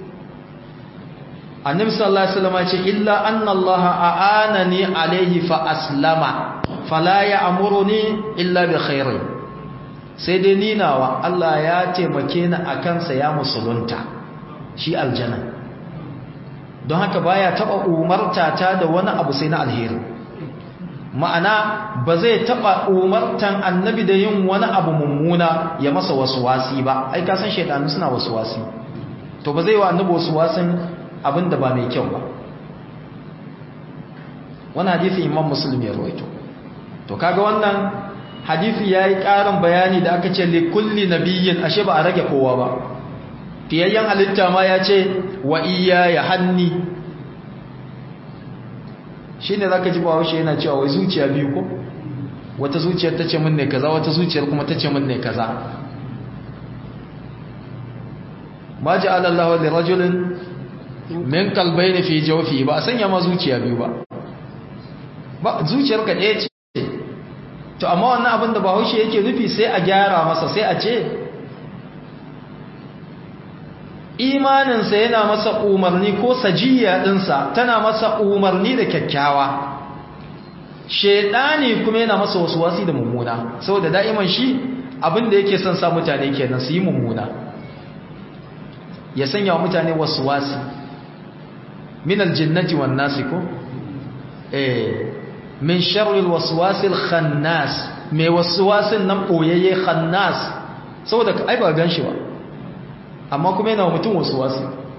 annabi sallallahu alaihi wasallam ce illa anna allaha a'anani alaihi fa aslama fala ya'muruni illa bi khairin sai dai ni nawa Allah ya taimake ni akan sa ya musulunta shi aljanna don haka baya taba umarta ta da wani abu sai na alheri ma'ana ba zai taba umartan annabi da yin wani abu mummuna ya masa wasi ba ai ka san shedanu suna wasi to ba zai wa annabi wasin abin da ba mai kyau ba wani hadithi imam muslim ya rawaito to kaga wannan hadithi yayi karin bayani da aka ce li kulli nabiyyin ashe ba a rage kowa ba fiyayyen halitta ma ya ce wa iya ya hanni shine zaka ji bawo shi yana cewa wai zuciya biyu ko wata zuciyar ta ce min ne kaza wata zuciyar kuma ta ce min ne kaza ma ja'ala Allahu li rajulin min kalbaini fi jawfi ba a sanya ma zuciya biyu ba ba zuciyar ka ɗaya ce to amma wannan abin da bahaushe yake nufi sai a gyara masa sai a ce imaninsa yana masa umarni ko sajiya ɗinsa tana masa umarni da kyakkyawa shaidani kuma yana masa wasu wasi da mummuna saboda da'iman shi abin da yake son sa mutane kenan su yi mummuna ya sanya wa mutane wasu wasi من الجنة والناس كو إيه من شر الوسواس الخناس مي وسواس nan boyayye khannas saboda ai ba ganshi ba amma kuma yana mutum waswasi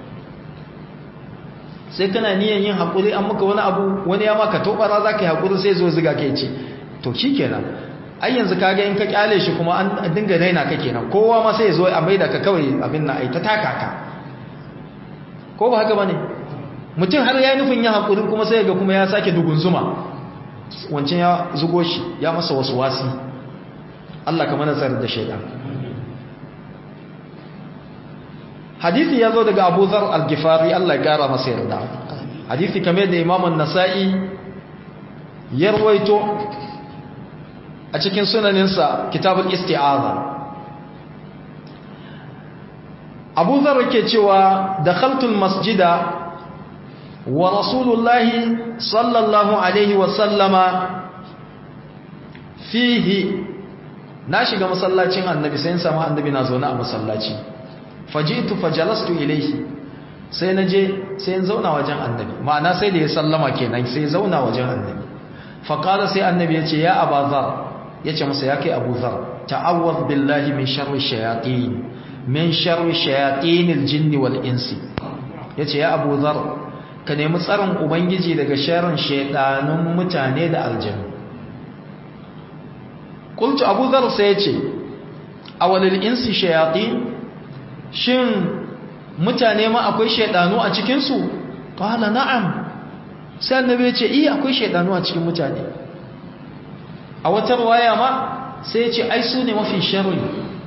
sai kana niyan yin hakuri an maka wani abu wani ya maka tobara zaka yi hakuri sai zo ziga kai ce to shikenan ai yanzu kaga in ka kyale shi kuma an dinga daina ka kenan kowa ma sai ya zo a maida ka kawai abin na ai ta taka ka ko ba haka bane mutum har ya yi nufin yin haƙuri kuma sai ga kuma ya sake dugun zuma wancan ya zugo shi ya masa wasu wasi Allah kamar nazar da shaidan hadithi ya zo daga abu zar al-gifari Allah ya gara masa yarda hadithi kame da imamun nasa'i ya rawaito a cikin sunaninsa kitabul isti'aza abu zar ke cewa da khaltul masjida ورسول الله صلى الله عليه وسلم فيه na shiga masallacin annabi sai in samu annabi na zaune a masallaci fajitu fajalastu ilayhi sai na je sai in zauna wajen annabi ma'ana sai da ya sallama kenan sai ya zauna wajen annabi faqala sai annabi ya ce ya abazar ya ce masa ya kai abuzar ta'awwaz billahi min sharri shayatin min sharri shayatinil jinni wal insi yace ya abuzar ka nemi tsarin ubangiji daga sharin shaidanun mutane da aljanu kultu abu zar sai ce a walil insi shayati shin mutane ma akwai shaidanu a cikinsu ƙwala na'am sai annabi ya ce iya akwai shaidanu a cikin mutane a wata ruwaya ma sai ya ce ai su ne mafi sharri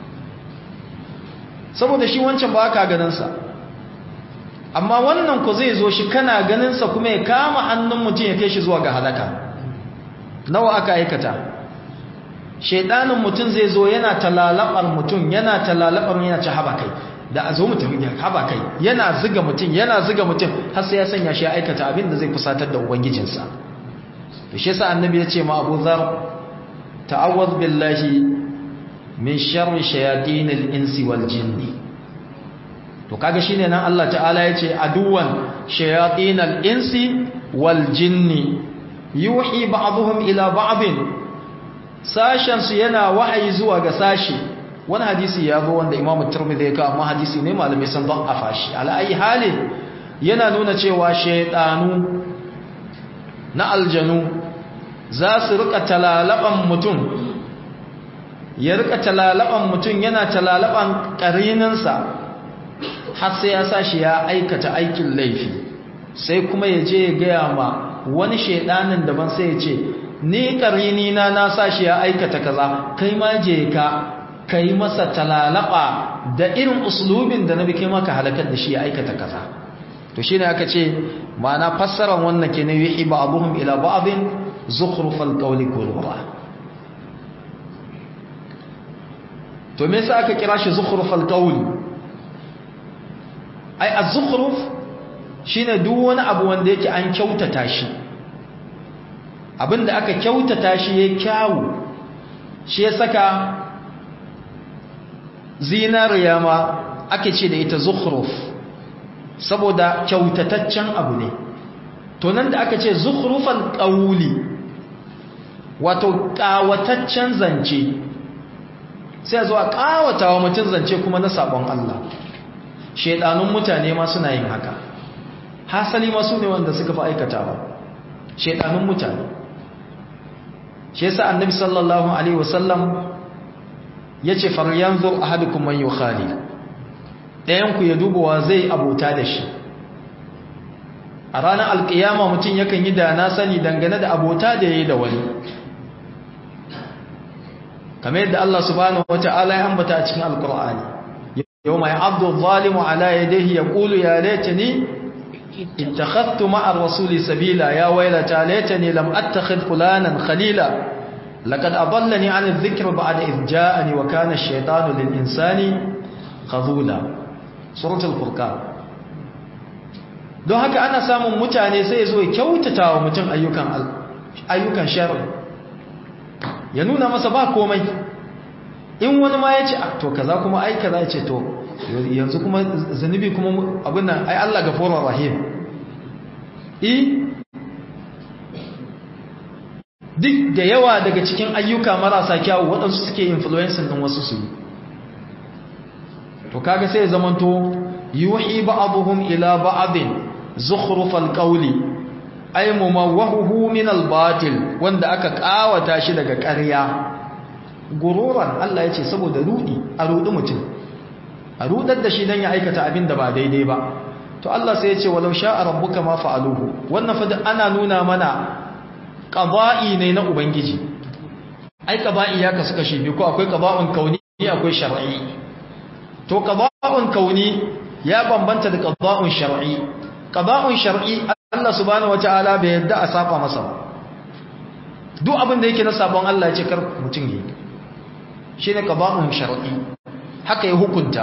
saboda shi wancan ba ka ganinsa amma wannan ku zai zo shi kana ganinsa kuma ya kama hannun mutum ya kai shi zuwa ga halaka nawa aka aikata shaidanin mutum zai zo yana talalabar mutum yana talalabar yana ci haba kai da a zo mutum ya haba kai yana ziga mutum yana ziga mutum har sai ya sanya shi ya aikata abin da zai fusatar da ubangijinsa to shi yasa annabi ya ce ma Abu Zar ta'awwaz billahi min sharri shayatinil insi wal jinni to kaga shine nan Allah ta'ala yace aduwan shayatinal insi wal jinni yuhi ba'dhum ila ba'din sashen su yana wa'ayi zuwa ga sashi wani hadisi ya zo wanda Imam Tirmidhi ya kawo amma hadisi ne malamai sun don afashi ala ayi halin yana nuna cewa shaydanu na aljanu za su rika talalaban mutum ya rika talalaban mutum yana talalaban ƙarininsa har sai ya sashi ya aikata aikin laifi sai kuma ya je ya gaya ma wani shaidanin daban sai ya ce ni ƙarinina na sashi ya aikata kaza kai ma je ka kai masa talalaba da irin uslubin da na bi kai maka halakar da shi ya aikata kaza to shine aka ce ma'ana fassarar wannan kenan yuhi ba'dhum ila ba'dhin zukhrufal qawli kulura to me yasa aka kira shi zukhrufal qawli ai az-zukhruf shine duk wani abu wanda yake an kyautata shi abinda aka kyautata shi yayin kyawu shi ya saka zinariya ma ake ce da ita zukhruf saboda kyautataccen abu ne to nan da aka ce zukhrufal qawli wato kawataccen zance sai zuwa kawatawa mutum zance kuma na sabon Allah shedanun mutane ma suna yin haka hasali ma su ne wanda suka fi aikatawa shedanun mutane shi yasa annabi sallallahu alaihi wasallam yace faryanzur ahadukum man yukhali dayan ku ya duba wa zai abota da shi a ranar alkiyama mutum yakan yi da na sani dangane da abota da yayi da wani kamar yadda Allah subhanahu wata'ala ya ambata a cikin alkur'ani yawma ya'abdu adh-dhalimu ala yadayhi yaqulu ya laitani ittakhadtu ma'a ar-rasuli sabila ya waylata laitani lam attakhidh fulanan khalila laqad adallani 'an adh-dhikri ba'da idh ja'ani wa kana ash-shaytanu lil-insani khadhula suratul furqan don haka ana samun mutane sai zo ya kyautata wa mutum ayyukan ayyukan sharri ya nuna masa ba komai in wani ma ya ce to kaza kuma ai kaza ya ce to yanzu kuma zunubi kuma abin nan ai Allah gafurur rahim i duk da yawa daga cikin ayyuka marasa kyawu waɗansu suke influencing ɗin wasu su to kaga sai zamanto yuhi ba'dhum ila ba'din zukhrufal qawli ay mumawwahuhu min al-batil wanda aka kawata shi daga ƙarya gururan Allah yace saboda rudi a rudi mutum a rudar da shi dan ya aikata abin da ba daidai ba to Allah sai yace walau sha'a rabbuka ma fa'aluhu wannan fa ana nuna mana qada'i ne na ubangiji ai qada'i ya kasu kashi biyu ko akwai qada'un kauni akwai shar'i to qada'un kauni ya bambanta da qada'un shar'i qada'un shar'i Allah subhanahu wataala bai yadda a saba masa ba duk abin da yake na sabon Allah ya ce kar mutum yi shine qada'un shar'i haka ya hukunta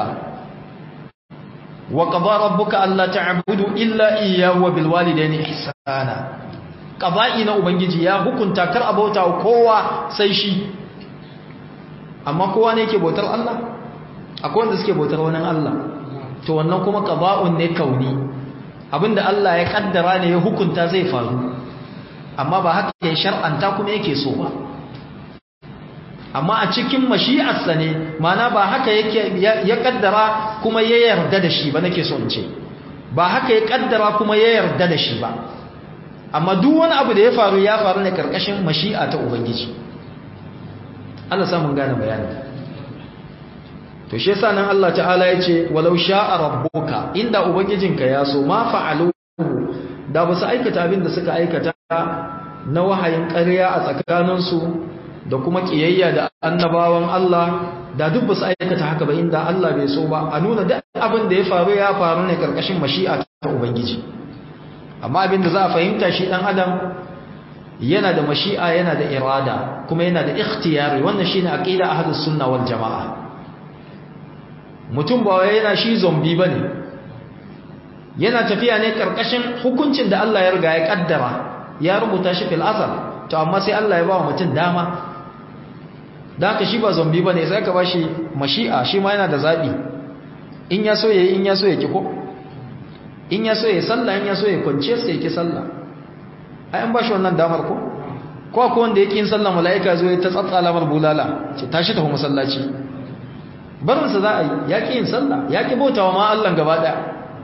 wa qada rabbuka alla ta'budu illa iyyahu wa bil walidayni ihsana qada'i na ubangiji ya hukunta kar abauta kowa sai shi amma kowa ne yake bautar Allah akwai wanda suke bautar wani Allah to wannan kuma qada'un ne kauni abinda Allah ya kaddara ne ya hukunta zai faru amma ba haka ya shar'anta kuma yake so ba amma a cikin mashi'arsa ne mana ba haka yake ya kaddara kuma ya yarda da shi ba nake so in ce ba haka ya kaddara kuma ya yarda da shi ba amma duk wani abu da ya faru ya faru ne karkashin mashi'a ta ubangiji Allah samun gane bayani to shi yasa nan Allah ta'ala yace walau sha'a rabbuka inda ubangijinka ya so ma fa'alu da ba su aikata abin da suka aikata na wahayin ƙarya a tsakaninsu da kuma kiyayya da annabawan Allah da duk ba su aikata haka ba inda Allah bai so ba a nuna duk abin da ya faru ya faru ne karkashin mashi'a ta ubangiji amma abin da za a fahimta shi dan adam yana da mashi'a yana da irada kuma yana da ikhtiyari wannan shine aqida ahlus sunna wal jamaa mutum ba wai yana shi zombi bane yana tafiya ne karkashin hukuncin da Allah ya riga ya kaddara ya rubuta shi fil azal to amma sai Allah ya ba mutum dama da haka shi ba zombi ba ne sai ka ba shi mashi'a shi ma yana da zaɓi in ya so ya yi in ya so ya ki ko in ya so ya sallah in ya so ya kwance sai ya ki sallah ai an ba shi wannan damar ko ko akwai wanda ya ki yin sallah mala'ika zo ya ta tsatsala mar bulala ce tashi tafi masallaci barinsa za a yi ya ki yin sallah ya ki bautawa ma Allah gaba ɗaya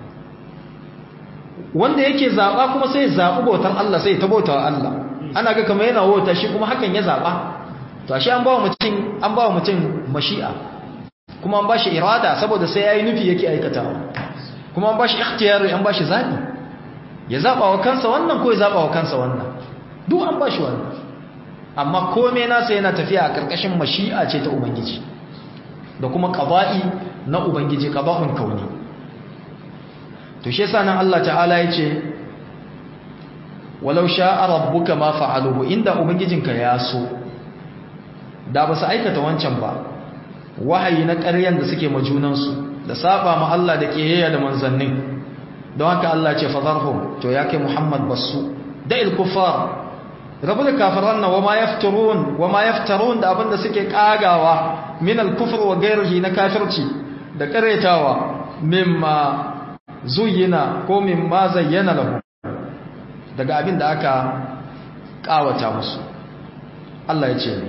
wanda yake zaɓa kuma sai ya zaɓi bautar Allah sai ta bautawa Allah ana ga kamar yana wauta shi kuma hakan ya zaɓa to ashe an ba mutum an ba mutum mashi'a kuma an ba shi irada saboda sai yayi nufi yake aikatawa kuma an ba shi ikhtiyari an ba shi zabi ya zaba wa kansa wannan ko ya zaba wa kansa wannan duk an ba shi wannan amma komai nasa yana tafiya a karkashin mashi'a ce ta ubangiji da kuma qada'i na ubangiji qada'un kauni to shi yasa nan Allah ta'ala yace walau sha'a rabbuka ma fa'aluhu inda ubangijinka ya so da ba su aikata wancan ba wahayi na ƙaryan da suke majunansu da saba ma Allah da ƙiyayya da manzannin don haka Allah ce fazarhum to ya kai Muhammad basu da il-kuffar rabu da kafiran nan wama yafturun wama yaftarun da abinda suke kagawa min al-kufr wa ghayrihi na kafirci da karetawa mimma zuyyina ko mimma zayyana lahu daga abin da aka kawata musu Allah ya ce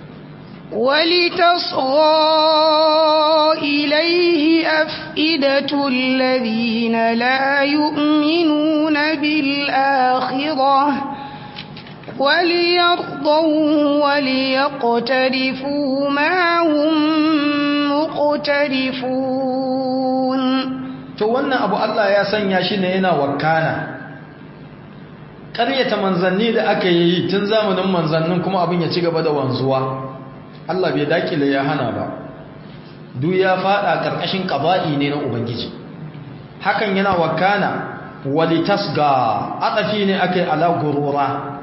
ولتصغى إليه أفئدة الذين لا يؤمنون بالآخرة وليرضوا وليقترفوا ما هم مقترفون to wannan abu Allah ya sanya shi ne yana wakana ƙaryata manzanni da aka yi tun zamanin manzannin kuma abin ya ci gaba da wanzuwa Allah bai dakile ya hana ba duk ya fada karkashin qaba'i ne na ubangiji hakan yana wakana walitasga atafi ne akai ala gurura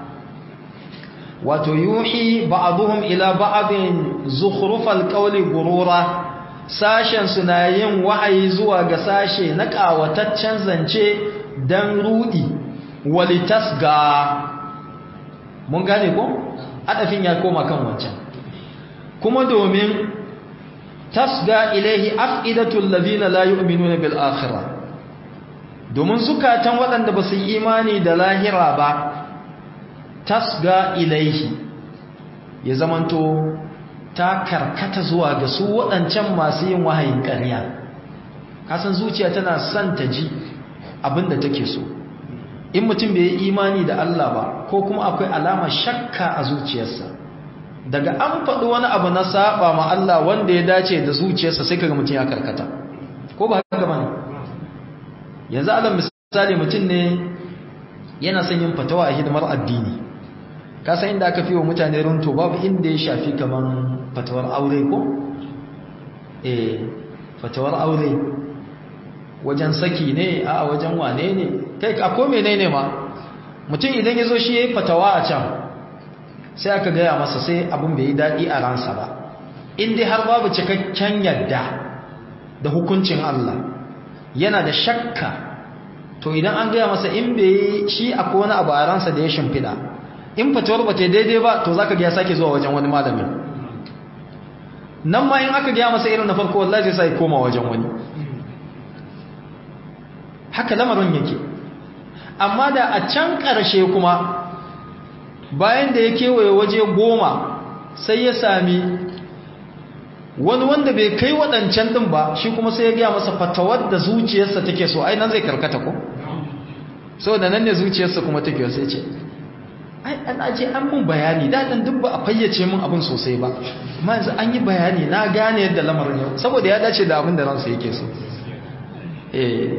wato yuhi ba'dhum ila ba'din zukhrufal qawli gurura sashen suna yin wahayi zuwa ga sashe na kawataccen zance dan rudi walitasga mun gane ko adafin ya koma kan wancan kuma domin tasga ilaihi afidatul ladina la yu'minuna bil akhirah domin zukatan waɗanda ba su yi imani da lahira ba tasga ilaihi ya zamanto ta karkata zuwa ga su waɗancan masu yin wahayin ƙarya kasan zuciya tana son ta ji abinda take so in mutum bai yi imani da Allah ba ko kuma akwai alama shakka a zuciyarsa daga an faɗi wani abu na saba ma Allah wanda ya dace da zuciyarsa sai kaga mutum ya karkata ko ba haka bane yanzu alam misali mutum ne yana son yin fatawa a hidimar addini ka san inda aka fi wa mutane runto babu inda ya shafi kaman fatawar aure ko eh fatawar aure wajen saki ne a wajen wane ne kai a ko menene ma mutum idan ya zo shi ya yi fatawa a can sai aka gaya masa sai abin bai yi daɗi a ransa ba inda har babu cikakken yadda da hukuncin Allah yana da shakka to idan an gaya masa in bai shi akwai wani abu a ransa da ya shimfiɗa in fatawar ba ta daidai ba to za ka gaya sake zuwa wajen wani malamin nan ma in aka gaya masa irin na farko wallahi zai sa koma wajen wani haka lamarin yake amma da a can ƙarshe kuma bayan da ya kewaye waje goma sai ya sami wani wanda bai kai waɗancan ɗin ba shi kuma sai ya gaya masa fatawar da zuciyarsa take so ai nan zai karkata ko sau da nan ne zuciyarsa kuma take sai ce ai an aje an mun bayani daɗin duk ba a fayyace mun abin sosai ba amma yanzu an yi bayani na gane yadda lamarin yau saboda ya dace da abin da ransa yake so eh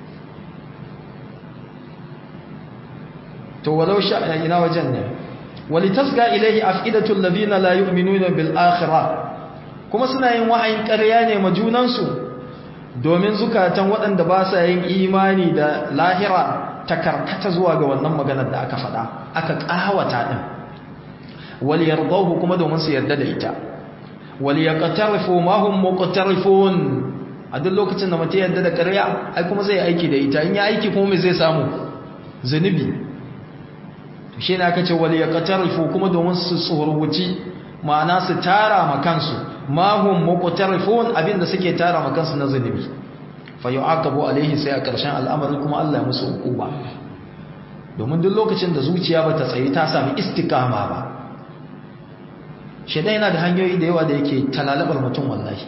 to walau sha ina wajen ne walitasga ilaihi afidatul ladina la yu'minuna bil akhirah kuma suna yin wahayin ƙarya ne majunan su domin zukatan waɗanda ba sa yin imani da lahira ta karkata zuwa ga wannan maganar da aka faɗa aka ƙawata din wal yardahu kuma domin su yarda da ita wal yaqtarifu ma hum muqtarifun a duk lokacin da mutum yarda da ƙarya ai kuma zai aiki da ita in ya aiki kuma me zai samu zunubi shi ne aka ce wali ya katarifu kuma domin su tsoruci ma'ana su tara ma kansu ma hum muqtarifun abinda suke tara ma kansu na zunubi fa yu'aqabu alaihi sai a ƙarshen al'amari kuma Allah ya musu hukuma domin duk lokacin da zuciya bata tsayi ta sami istiqama ba shedan yana da hanyoyi da yawa da yake talalabar mutum wallahi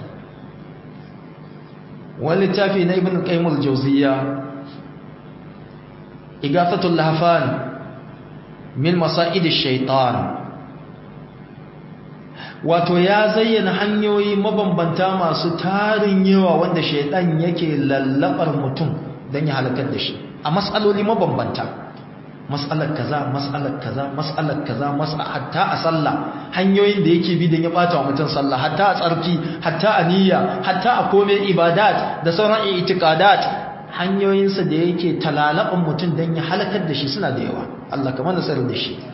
wani littafi na ibn qayyim al-jawziyya igafatul lahfan min masa'id ash-shaytan wato ya zayyana hanyoyi mabambanta masu tarin yawa wanda shaytan yake lallabar mutum dan ya halakar da shi a mas'aloli mabambanta mas'alar kaza mas'alar kaza mas'alar kaza mas'a hatta a sallah hanyoyin da yake bi dan ya bata wa mutum sallah hatta a tsarki hatta a niyya hatta a komai ibadat da sauran i'tiqadat hanyoyinsa da yake talalaban mutum dan ya halakar da shi suna da yawa Allah kamar nasarar da shi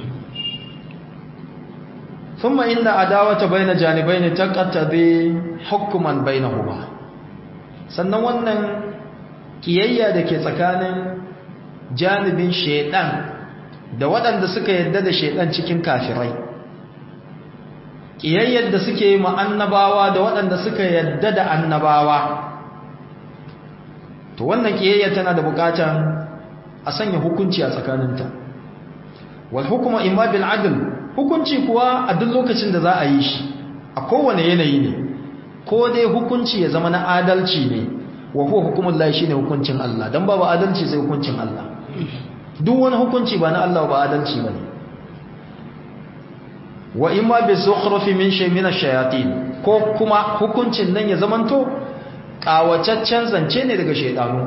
thumma inna adawata baina janibaini taqattabi hukman bainahuma sannan wannan kiyayya da ke tsakanin janibin shaidan da waɗanda suka yadda da shaidan cikin kafirai ƙiyayyar da suke ma annabawa da waɗanda suka yadda da annabawa to wannan ƙiyayyar tana da buƙatan a sanya hukunci a tsakaninta wal hukuma imma bil adl hukunci kuwa a duk lokacin da za a yi shi a kowane yanayi ne ko dai hukunci ya zama na adalci ne wa huwa hukumullahi shine hukuncin Allah dan babu adalci sai hukuncin Allah duk wani hukunci ba na Allah ba adalci ba ne wa imma bi zukhrufi min shay min ash-shayatin ko kuma hukuncin nan ya zamanto kawataccen zance ne daga shaydanu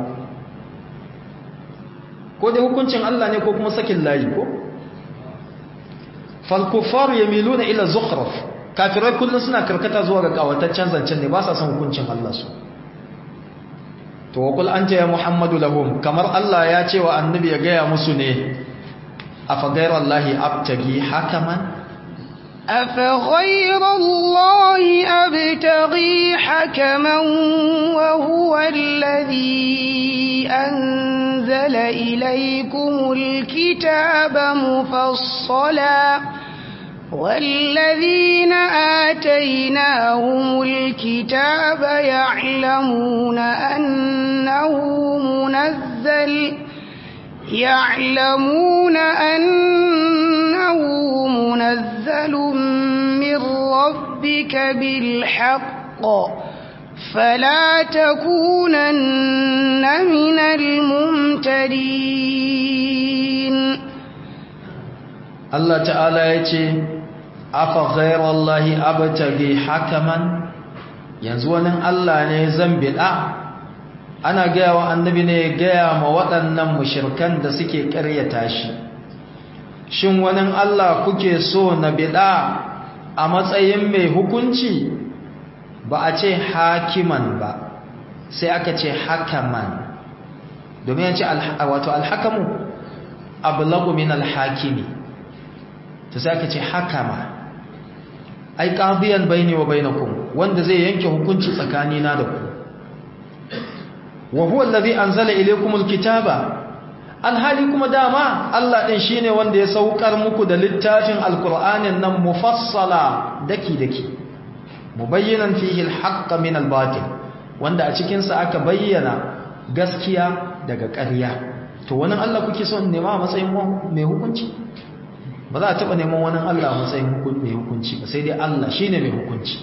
ko dai hukuncin Allah ne ko kuma sakin layi ko fal kuffar yamiluna ila zukhruf kafirai kullun suna karkata zuwa ga kawataccen zancen ne ba sa son hukuncin Allah su to wakul an ya muhammadu lahum kamar Allah ya ce wa annabi ya gaya musu ne a fagairar Allahi abtagi hakaman أفغير الله أبتغي حكما وهو الذي أنزل إليكم الكتاب مفصلا والذين آتيناهم الكتاب يعلمون أنه منزل يعلمون أنه منزل من ربك بالحق فلا تكونن من الممتدين الله تعالى يتي afa ghairallahi abtagi hakaman yanzu wani Allah ne zan bida ana gaya wa annabi ne gaya ma waɗannan mushirkan da suke ƙaryata shi shin wani Allah kuke so na bida a matsayin mai hukunci ba a ce hakiman ba sai aka ce hakaman domin ya ce wato alhakamu ablagu min alhakimi ta sai aka ce hakama ai qadiyan baini wa bainakum wanda zai yanke hukunci tsakanina da ku wa huwa allazi anzala ilaykumul kitaba alhali kuma dama Allah din shine wanda ya saukar muku da littafin alqur'anin nan mufassala daki daki mubayyinan fihi alhaqq min albatil wanda a cikin sa aka bayyana gaskiya daga ƙarya to wannan Allah kuke son nema a matsayin mai hukunci ba za a taɓa neman wani Allah a matsayin mai hukunci ba sai dai Allah shi ne mai hukunci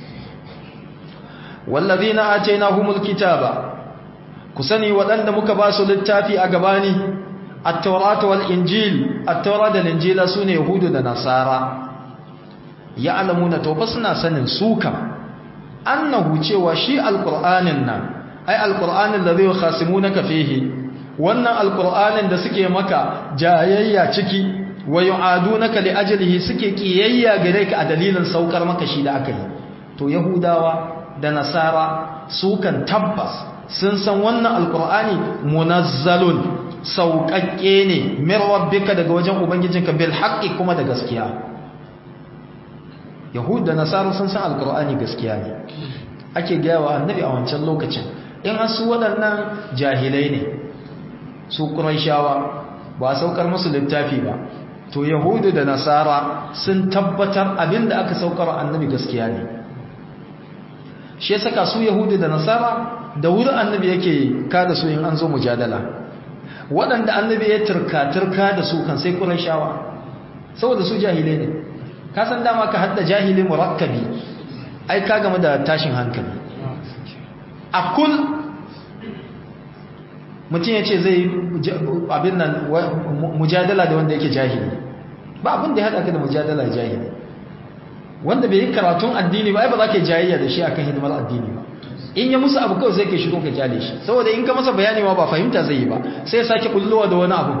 wallazi na ace na humul kitaba ku sani waɗanda muka ba su littafi a gabani at-taurata wal injil at-taura da injila su ne yahudu da nasara ya alamuna to fa suna sanin su kam annahu cewa shi alqur'anin nan ai alqur'anin da zai khasimunaka fihi wannan alqur'anin da suke maka jayayya ciki wa yu'adunaka li ajlihi suke kiyayya gare ka a dalilin saukar maka shi da aka yi to yahudawa da nasara su kan tabbas sun san wannan alqur'ani munazzalun sauƙaƙƙe ne min rabbika daga wajen ubangijinka bil haqqi kuma da gaskiya yahud da nasara sun san alqur'ani gaskiya ne ake gaya wa annabi a wancan lokacin in an su waɗannan jahilai ne su qurayshawa ba saukar musu littafi ba to yahudu da nasara sun tabbatar abinda aka saukar annabi gaskiya ne shi ya saka su yahudu da nasara da wuri annabi yake kada su yin an zo mujadala waɗanda annabi ya turka-turka da su kan sai shawa saboda su jahilai ne ka san dama ka hadda jahili murakkabi ai ka game da tashin hankali a kul mutum ya ce zai abin nan mujadala da wanda yake jahili ba abin da ya haɗa ka da mujadala jahili wanda bai yi karatun addini ba ai ba za ka yi jayayya da shi akan hidimar addini ba in ya musu abu kawai sai ka shigo ka kyale shi saboda in ka masa bayani ma ba fahimta zai yi ba sai ya sake kullowa da wani abu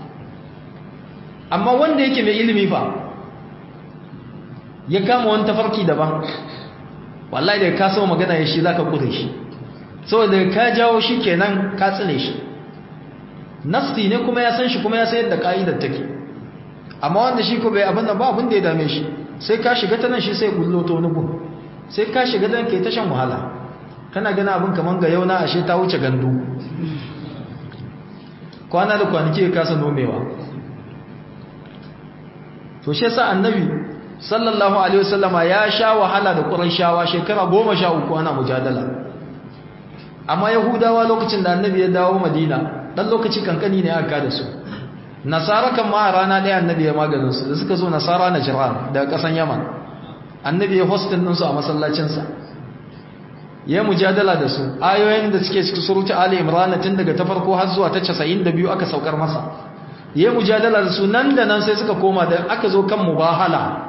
amma wanda yake mai ilimi fa ya kama wani tafarki daban wallahi da ka sama magana ya shi zaka kure shi saboda ka jawo shi kenan ka tsine shi nasti ne kuma ya san shi kuma ya san yadda ka'idar take amma wanda shi ko bai abin da ba abin da ya dame shi sai ka shiga ta nan shi sai gullo ta wani gun sai ka shiga ta kai ta shan wahala kana gana abin kaman ga yauna ashe ta wuce gandu kwana da kwanaki ya kasa nomewa to shi yasa annabi sallallahu alaihi wasallama ya sha wahala da qurayshawa shekara goma sha uku ana mujadala amma yahudawa lokacin da annabi ya dawo madina dan lokaci kankani ne aka da su nasara kan ma rana ɗaya annabi ya maganin su da suka zo nasara na jiran daga ƙasan yaman annabi ya hostin ɗinsu a masallacinsa ya mujadala da su ayoyin da suke cikin surutu ali imran tun daga ta farko har zuwa ta 92 aka saukar masa ya mujadala da su nan da nan sai suka koma da aka zo kan mubahala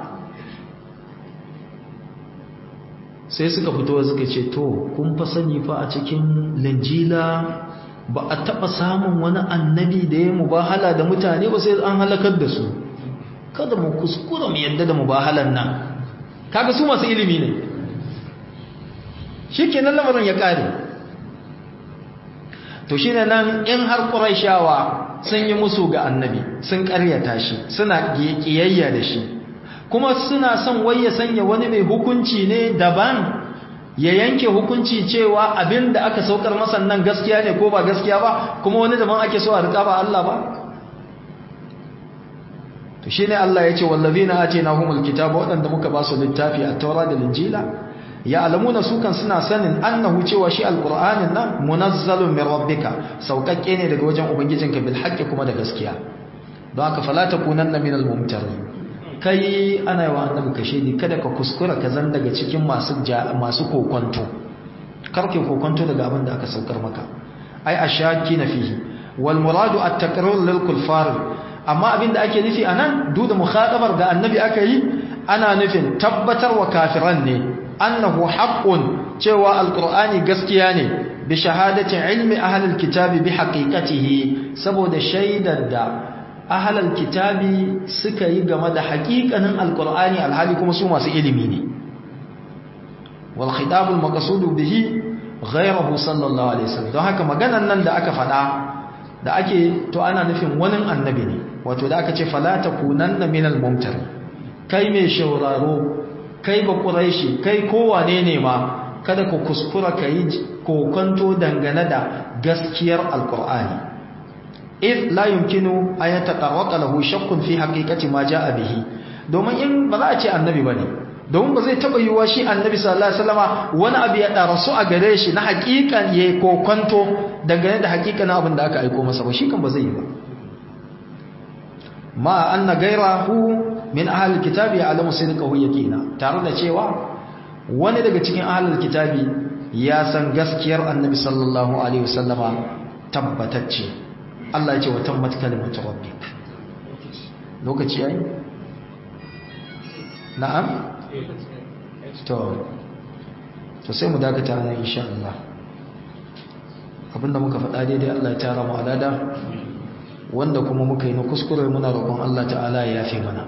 sai suka fito suka ce to kun fa sani fa a cikin linjila ba a taɓa samun wani annabi da ya mubahala da mutane ba sai an halakar da su kada mu kuskura mu yadda da mubahalan nan kaga su masu ilimi ne shi kenan lamarin ya ƙare to shi ne nan in har ƙuraishawa sun yi musu ga annabi sun ƙaryata shi suna ƙiyayya da shi kuma suna son wai ya sanya wani mai hukunci ne daban ya yanke hukunci cewa abin da aka saukar masa nan gaskiya ne ko ba gaskiya ba kuma wani daban ake so a riƙa ba Allah ba to shine Allah ya ce wallazina atainahumul kitaba waɗanda muka ba su littafi a taura da linjila ya alamuna su kan suna sanin annahu cewa shi alqur'anin nan munazzalun min rabbika sauƙaƙƙe ne daga wajen ubangijinka bil haqqi kuma da gaskiya don haka fala takunanna minal mumtarin kai ana yi wa annabi kashe ni kada ka kuskura ka zan daga cikin masu masu kokonto karke kokonto daga abin da aka saukar maka ai ashaki na fihi wal muradu at taqrir lil kuffar amma abin da ake nufi anan duk da mukhatabar ga annabi aka yi ana nufin tabbatar wa kafiran ne annahu haqqun cewa alqur'ani gaskiya ne bi shahadati ilmi ahli alkitabi bi haqiqatihi saboda shaidar da ahlal kitabi suka yi game da haƙiƙanin alqur'ani alhali kuma su masu ilimi ne wal khitab al maqsud bihi ghayruhu sallallahu alaihi wasallam don haka maganan nan da aka faɗa da ake to ana nufin wani annabi ne wato da aka ce fala takunanna minal mumtar kai mai shauraro kai ba quraishi kai kowane ne ma kada ku kuskura kai kokonto dangane da gaskiyar alqur'ani if la yumkinu an yataqarraqa lahu shakkun fi haqiqati ma jaa bihi domin in ba za a ce annabi bane domin ba zai taba yiwa shi annabi sallallahu alaihi wasallama wani abu ya darasu a gare shi na haƙiƙan yayi kokonto dangane da haƙiƙanin abin da aka aika masa ba shi kan ba zai yi ba ma anna gairahu min ahli kitabi ya'lamu sidqahu yaqina tare da cewa wani daga cikin ahli kitabi ya san gaskiyar annabi sallallahu alaihi wasallama tabbatacce Allah ya ce wa tammat kalimatu rabbik lokaci yayi na'am to to sai mu dakata nan insha Allah abinda muka faɗa daidai Allah ya tara mu alada wanda kuma muka yi na kuskure muna roƙon Allah ta'ala ya yafe mana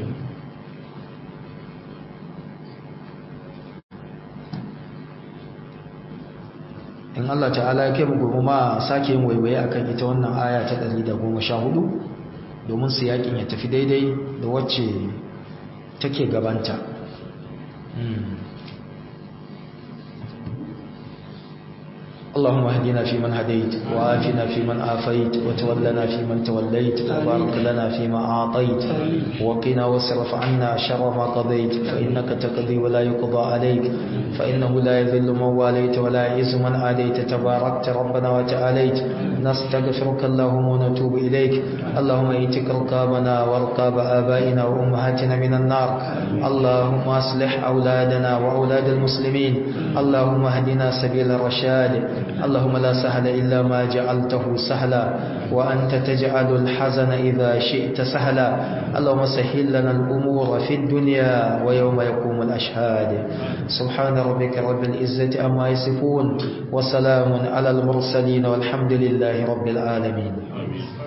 in Allah ta'ala ya kai mu gobe ma sake yin waiwaye akan ita wannan aya ta 114 domin su yakin ya tafi daidai da wacce take gabanta اللهم اهدنا فيمن هديت وآفنا فيمن آفيت وتولنا فيمن توليت وبارك لنا فيما أعطيت وقنا واصرف عنا شر ما قضيت فإنك تقضي ولا يقضى عليك فإنه لا يذل من واليت ولا يعز من عاديت تباركت ربنا وتعاليت نستغفرك اللهم ونتوب إليك اللهم ايتك رقابنا ورقاب آبائنا وأمهاتنا من النار اللهم أصلح أولادنا وأولاد المسلمين اللهم اهدنا سبيل الرشاد اللهم لا سهل إلا ما جعلته سهلا وأنت تجعل الحزن إذا شئت سهلا اللهم سهل لنا الأمور في الدنيا ويوم يقوم الأشهاد سبحان ربك رب العزة أما يصفون وسلام على المرسلين والحمد لله رب العالمين